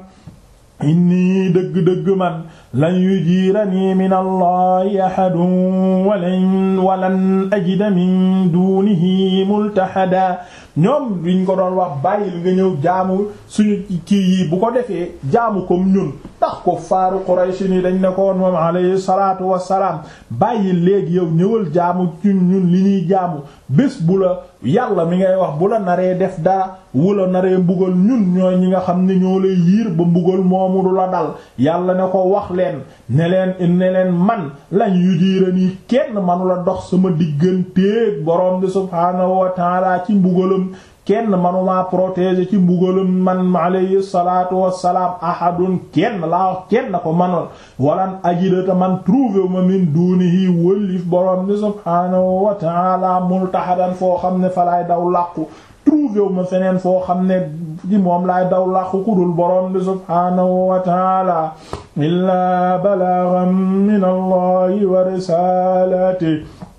inni dëgg-dëgg man lan yujiiranii min allahi ahadun walan walan ajida min dunihi multahada ñoom liñ ko doon wax bàyyil nga ñëw jaamu suñu kii yi bu ko defee jaamu comme ñun ndax ko faaru Quraysh ni dañ ne ko woon moom alayhi salaatu wassalaam bàyyil léegi yow ñëwal jaamu ñun ñun li ñuy jaamu bés bu la yàlla mi ngay wax bu la naree def dara wula naree mbugal ñun ñooy ñi nga xam ne ñoo lay yiir ba mbugal moomu du la dal yàlla ne ko wax leen ne leen ne leen man lañ yu diira nii kenn manu la dox sama digganteeg borom bi subhaanahu wa taala ci mbugalam kenn manuma protéger ci mbugalam man alayhi salaatu wassalaam ahadun kenn laa wax kenn ko manoon walan ajidata man trouvé ma min dunihi wëllif borom bi subhaanahu wa taala multahadan foo xam ne fa laay daw làqu trouvé wu ma feneen foo xam ne ci moom laay daw làqu ku dul borom bi subhaanahu wa taala illaa balaghan min allahi wa risalati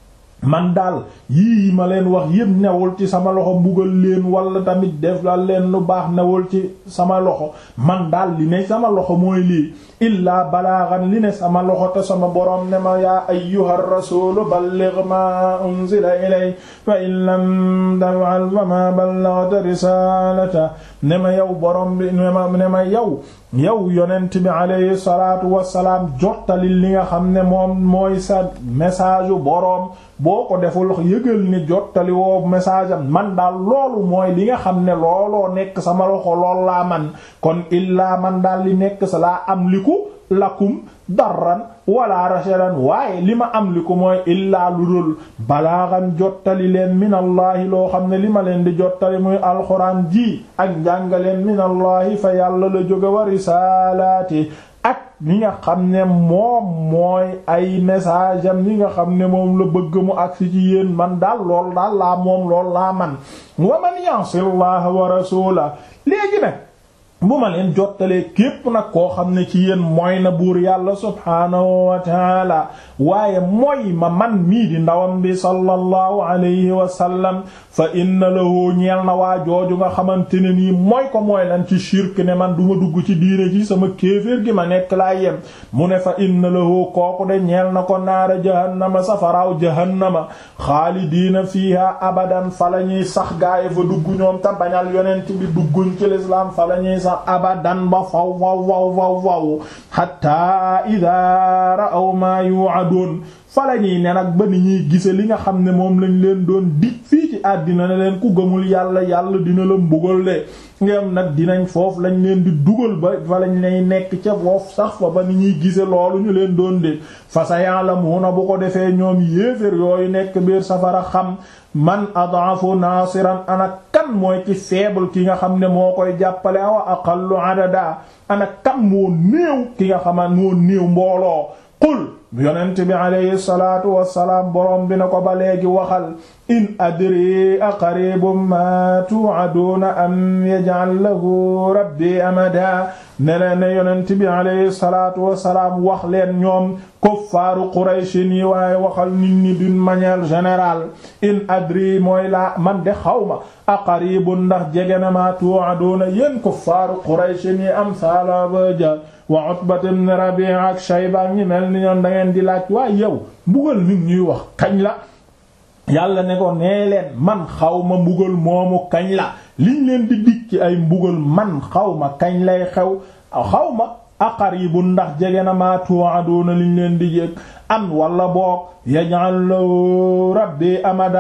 man daal yii ma leen wax yépp newul ci sama loxo mbugal leen wala tamit def la leen lu baax newul ci sama loxo man daal li ne sama loxo mooy lii illaa balaagan li ne sama loxo te sama boroom ne ma yaa ayyuha rasulu balligh ma unzila ilay fa in lam taf'al fa ma ballaghta risalata ne ma yow boroom bi ne ma ne ma yow yow yonent bi alayhi salaatu wassalaam jottali li nga xam ne moom mooy sa message u boroom boo ko deful yëgal ni jottali woo message am man daal loolu mooy li nga xam ne looloo nekk sama loxo lool laa man kon illaa man daal li nekk sa laa am liku lakum darran wala rashadan waaye li ma am liku mooy illaa lu dul balaaxan jottali leen minallaahi loo xam ne li ma leen di jottali muy alxuraan ji ak njàngaleen minallaahi fa yàlla la jóge wa risaalaati ak li nga xam ne moom mooy ay message am li nga xam ne moom la bëgg mu agsi ci yéen man daal lool daal laa moom lool laa man wa man yansi llaha wa rasula léegi nag bu ma leen jottalee képp nag koo xam ne ci yéen mooy na buur yàlla subhaanahu wa taala waaye mooy ma man mii di ndawam bi sallallahu alayhi wa sallam fa inna lahu ñeel na waa jooju nga xamante ne nii mooy ko mooy lan ci shirk ne man duma dugg ci diine ji sama kéeféer gi ma nekk laa yem mu ne fa inna lahu kooku de ñeel na ko naara jahannama safaraaw jahannama xaalidiina fiiha abadan fa la ñuy sax gaaye fa dugg ñoom ta bañal yonent bi dugguñ ci lislaam fa la ñuy sax abadan ba faw faw faw faw faw hatta ida ra'aw ma yu'adun fa la ñuy ne nag ba ni ñuy gise li nga xam ne moom lañ leen doon dig fii ci àddina ne leen ku gëmul yàlla yàlla dina la mbugal de ngeen nag dinañ foofu lañ leen di dugal ba fa lañ lay nekk ca foofu sax fa ba ni ñuy gise loolu ñu leen doon de fa sa ya'lamuna bu ko defee ñoom yéefér yooyu nekk biir safara xam man adaafu naasiran ana kan mooy ci faible ki nga xam ne moo koy jàppale awa aqallu adada ana kan moo néew ki nga xaman moo néew mbooloo qul yonent bi alayhi salaatu wassalaam borom bi na ko ba léegi waxal in adri aqaribum ma tu'aduna am yaj'al lahu rabbi amada ne leen ne yonent bi alayhi salaatu wassalaam wax leen ñoom kuffaaru Quraysh nii waaye waxal nit ñi d'une manière générale in adri mooy laa man de xawma aqaribun ndax jege na ma tu'aduna yéen kuffaaru Quraysh nii am saala baja wa Utbat ibn Rabi'a ak Shayba ñi mel ni ñoom da ngeen di laaj waaye yow mbugal nit ñuy wax kañ la yàlla ne ko nee leen man xaw ma mbugal moomu kañ la liñ leen di dig ci ay mbugal man xaw ma kañ lay xew xaw ma aqaribun ndax jege na ma tu'aduna liñ leen di yëg am wala boog yaj'al lahu rabbi amada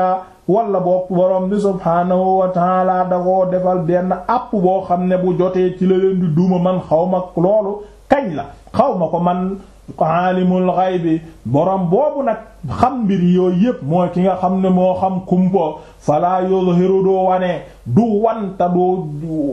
wala boog borom bi subhaanahu wa taala da koo defal benn àpp boo xam ne bu jotee ci la leen di duma man xaw ma loolu kañ la xaw ma ko man aalimul ghaybi borom boobu nag xam mbir yooyu yépp mooy ki nga xam ne moo xam kumpo fala yuzhiru doo wane du wanta doo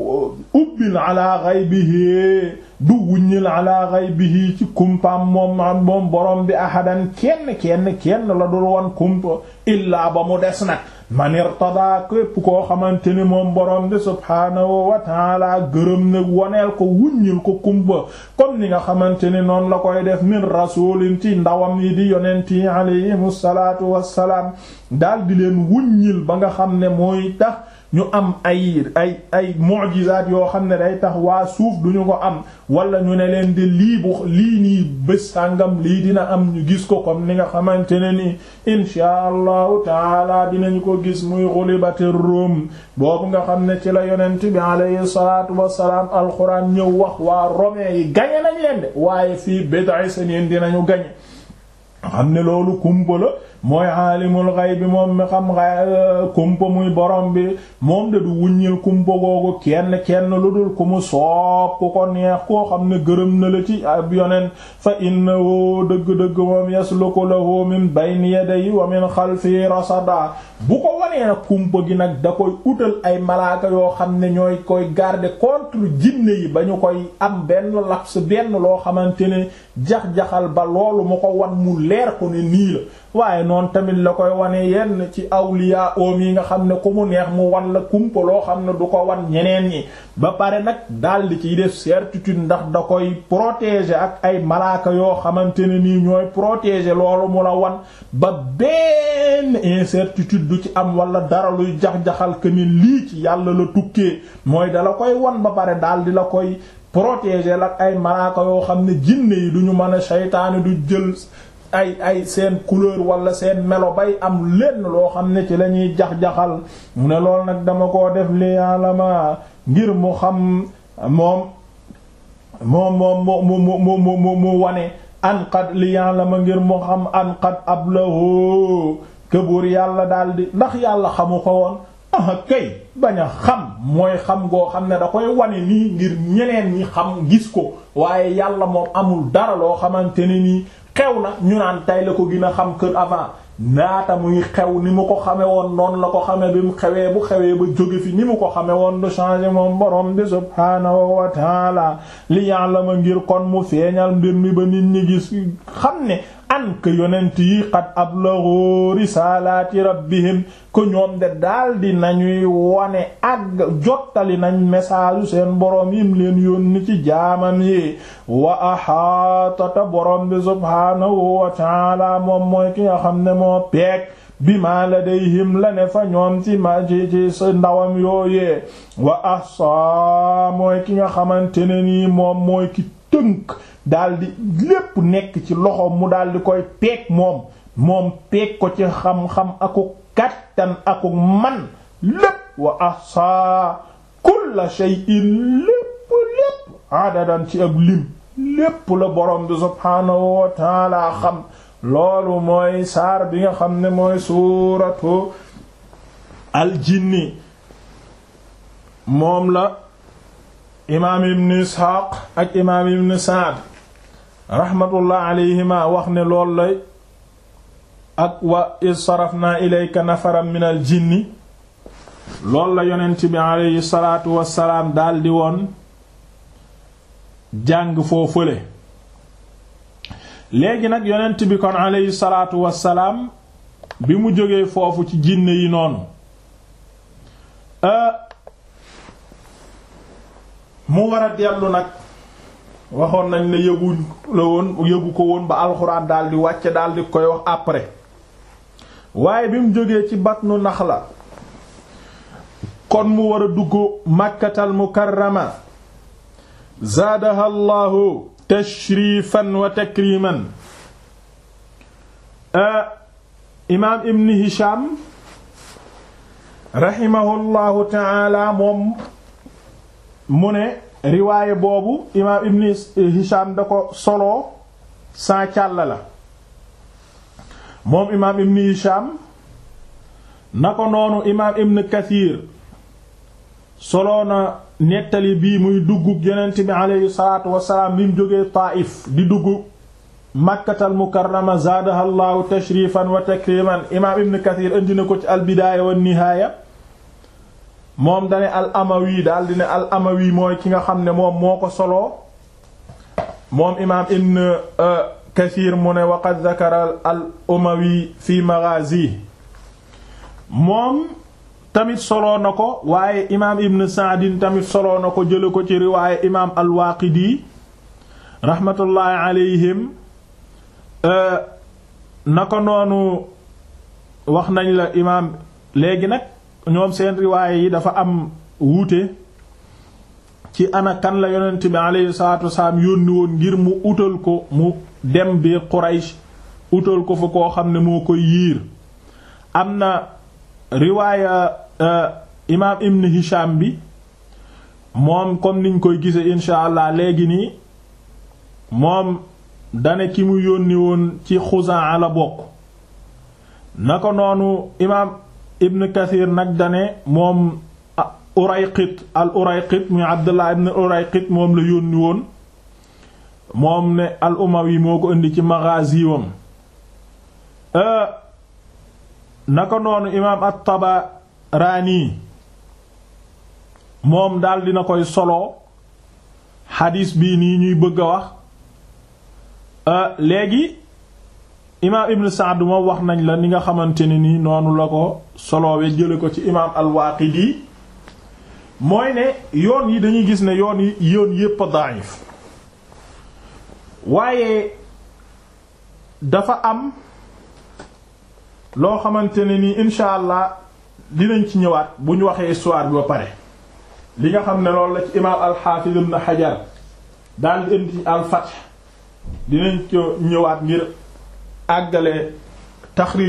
ubbil ala ghaybihi du wuññil ala ghaybihi ci kumpaam moom moom borom bi ahadan kenn kenn kenn la dul wan kumpa illaa ba mu des nag man irtada képp koo xamante ni moom borom bi subhaanahu wa taala gërëm ne woneel ko wuññil ko kumpa comme ni nga xamante ni noonu la koy def min rasulin ci ndawam yi di yonent yi alayhimu salaatu wassalaam daal di leen wuññil ba nga xam ne mooy tax ñu am ay ay ay mu'jizaat yoo xam ne day tax waa suuf duñu ko am wala ñu ne leen di lii bu lii nii bés sàngam lii dina am ñu gis ko comme ni nga xamante ne ni inshaa allahu taala dinañu ko gis muy ghulibatir rum boobu nga xam ne ci la yonent bi alayhi salaatu wassalaam alxuraan ñëw wax waa romain yi gañe nañ leen de waaye fii bid'i sinin dinañu gañe xam ne loolu kumpa la mooy aalimul ghaybi moom mi xam kumpa muy borom bi moom de du wuññil kumpa googu kenn kenn lu dul ku mu soob ku ko neex koo xam ne gërëm na la ci ab yonent fa innahu dëgg-dëgg moom yasluku lahu min bayni yadayhi wa min xalfihi rasada bu ko wanee nag kumpa gi nag da koy utal ay malaaka yoo xam ne ñooy koy garder contre jinne yi ba ñu koy am benn laps benn loo xamante ne jax-jaxal ba loolu mu ko wan mu leer ko ne nii la waaye noonu tamit la koy wane yenn ci awliya oom yi nga xam ne ku mu neex mu wan la kumpa loo xam ne du ko wan ñeneen ñi ba pare nag daldi ciy def certitude ndax da koy protéger ak ay malaaka yoo xamante ne nii ñooy protéger loolu mu la wan ba benn incertitude du ci am wala dara luy jax-jaxal que ni lii ci yàlla la tukkee mooy dala koy wan ba pare daldi la koy protéger ak ay malaaka yoo xam ne jinne yi duñu mën a seytaane du jël ay ay seen couleur wala seen melo bay am lenn loo xam ne ci la ñuy jax-jaxal mu ne lool nag dama koo def li yaalama ngir mu xam moom moom moom mu mu mu mu mu wane an qad li yaalama ngir mu xam an qad ablahu këbuur yàlla daldi ndax yàlla xamu ko woon ah kay bañ a xam mooy xam goo xam ne da koy wane nii ngir ñeneen ñi xam gis ko waaye yàlla moom amul dara loo xamante ne nii xew na ñu naan tay la ko gën a xam kër avant naata muy xew ni mu ko xame woon noonu la ko xame bi mu xewee bu xewee ba jóge fi ni mu ko xame woon du changer moom borom bi subhaanahu wa taala li ya'lama ngir kon mu feeñal mbir mi ba nit ñi gis xam ne an que yonent yi qad ablaghu risalati rabbihim ko ñoom de daldi nañuy wane ak jottali nañ message seen boroom yim leen yónni ci jaamam yi wa ahaatata boroom bi subhaanahu wa taala moom mooy ki nga xam ne moo peek bima ladayhim la ne fa ñoom ci ma ci ci sa ndawam yooyee wa ahsa mooy ki nga xamante ne nii moom mooy ki tënk daldi lépp nekk ci loxoom mu daldi koy peeg moom moom peeg ko ci xam-xam aku kattan aku man lépp wa ahsa kulla shay'in lépp lépp adadan ci ab lim lépp la borom bi subhaanahu wa taala xam loolu mooy saar bi nga xam ne mooy suuratu aljinni moom la imaam ibn isxaaq ak imaam ibn saad rahmatullah alayhima wax ne loolu lay ak wa iz sarafna ilayka nafaran min al jinni loolu la yonent bi alayhi salaatu wassalaam daldi woon jàng foo fële léegi nag yonent bi kon alayhi salaatu wassalaam bi mu jógee foofu ci jinne yi noonu mu war a dellu nag waxoon nañ ne yëgu la woon yëgu ko woon ba alxuraan daldi wàcce daldi koy wax après waaye bi mu jógee ci batnu Naxla kon mu war a dugg Makkatal Mukarrama zaadaha Allahu tashrifan wa takriman imaam Ibn Hisham rahimahullahu taala moom mu ne riwaaye boobu imaam ibn hisham da ko soloo sans càll la moom imaam ibn hisham na ko noonu imaam ibn kathir soloo na nettali bii muy dugg yonent bi aleyhi salaatu wasalaam bi mu jógee taaif di dugg makkatal mukarrama zaadaha llaahu tashrifan wa takriman imaam ibn kathir indi na ko ci albidaaya wa nihaaya moom dane al amawi daal di ne al amawi mooy ki nga xam ne moom moo ko soloo moom imaam ibn kathir mu ne waqad zakara al umawi fi maghazi moom tamit soloo na ko waaye imaam ibn saadin tamit soloo na ko jële ko ci riwaaye imaam al waaqidi rahmatullahi alayhim na ko noonu wax nañ la imaam léegi nag ñoom seen riwaaye yi dafa am wuute ci ana kan la yonent bi alayhi salaatu wasalaam yónni woon ngir mu utal ko mu dem bi Quraysh utal ko fa koo xam ne moo koy yiir am na riwaaya imaam Ibn Hisham bi moom comme niñ koy gise insha allah léegi nii moom dane ki mu yónni woon ci Xuzaa la bokk na ko noonu imaam Ibn Kathir nag dane moom Urayqit al Urayqit muy Abdullah ibn Urayqit moom la yónni woon moom ne al Umawi moo ko indi ci maghaziwam naka noonu imaam at-Tabarani moom daal dina koy solo xadiis bii nii ñuy bëgg a wax léegi imaam Ibn Sa'd moom wax nañ la ni nga xamante ne nii noonu la ko soloowe jële ko ci imaam al-Waaqidi mooy ne yoon yi dañuy gis ne yoon yi yoon yépp a da'if waaye dafa am loo xamante ne nii insha allah dinañ ci ñëwaat bu ñu waxee histoire bi ba pare li nga xam ne loolu la ci imaam al-Hafiz ibn Hajar daal di indi al-Fath dinañ ko ñëwaat ngir àggale taxrij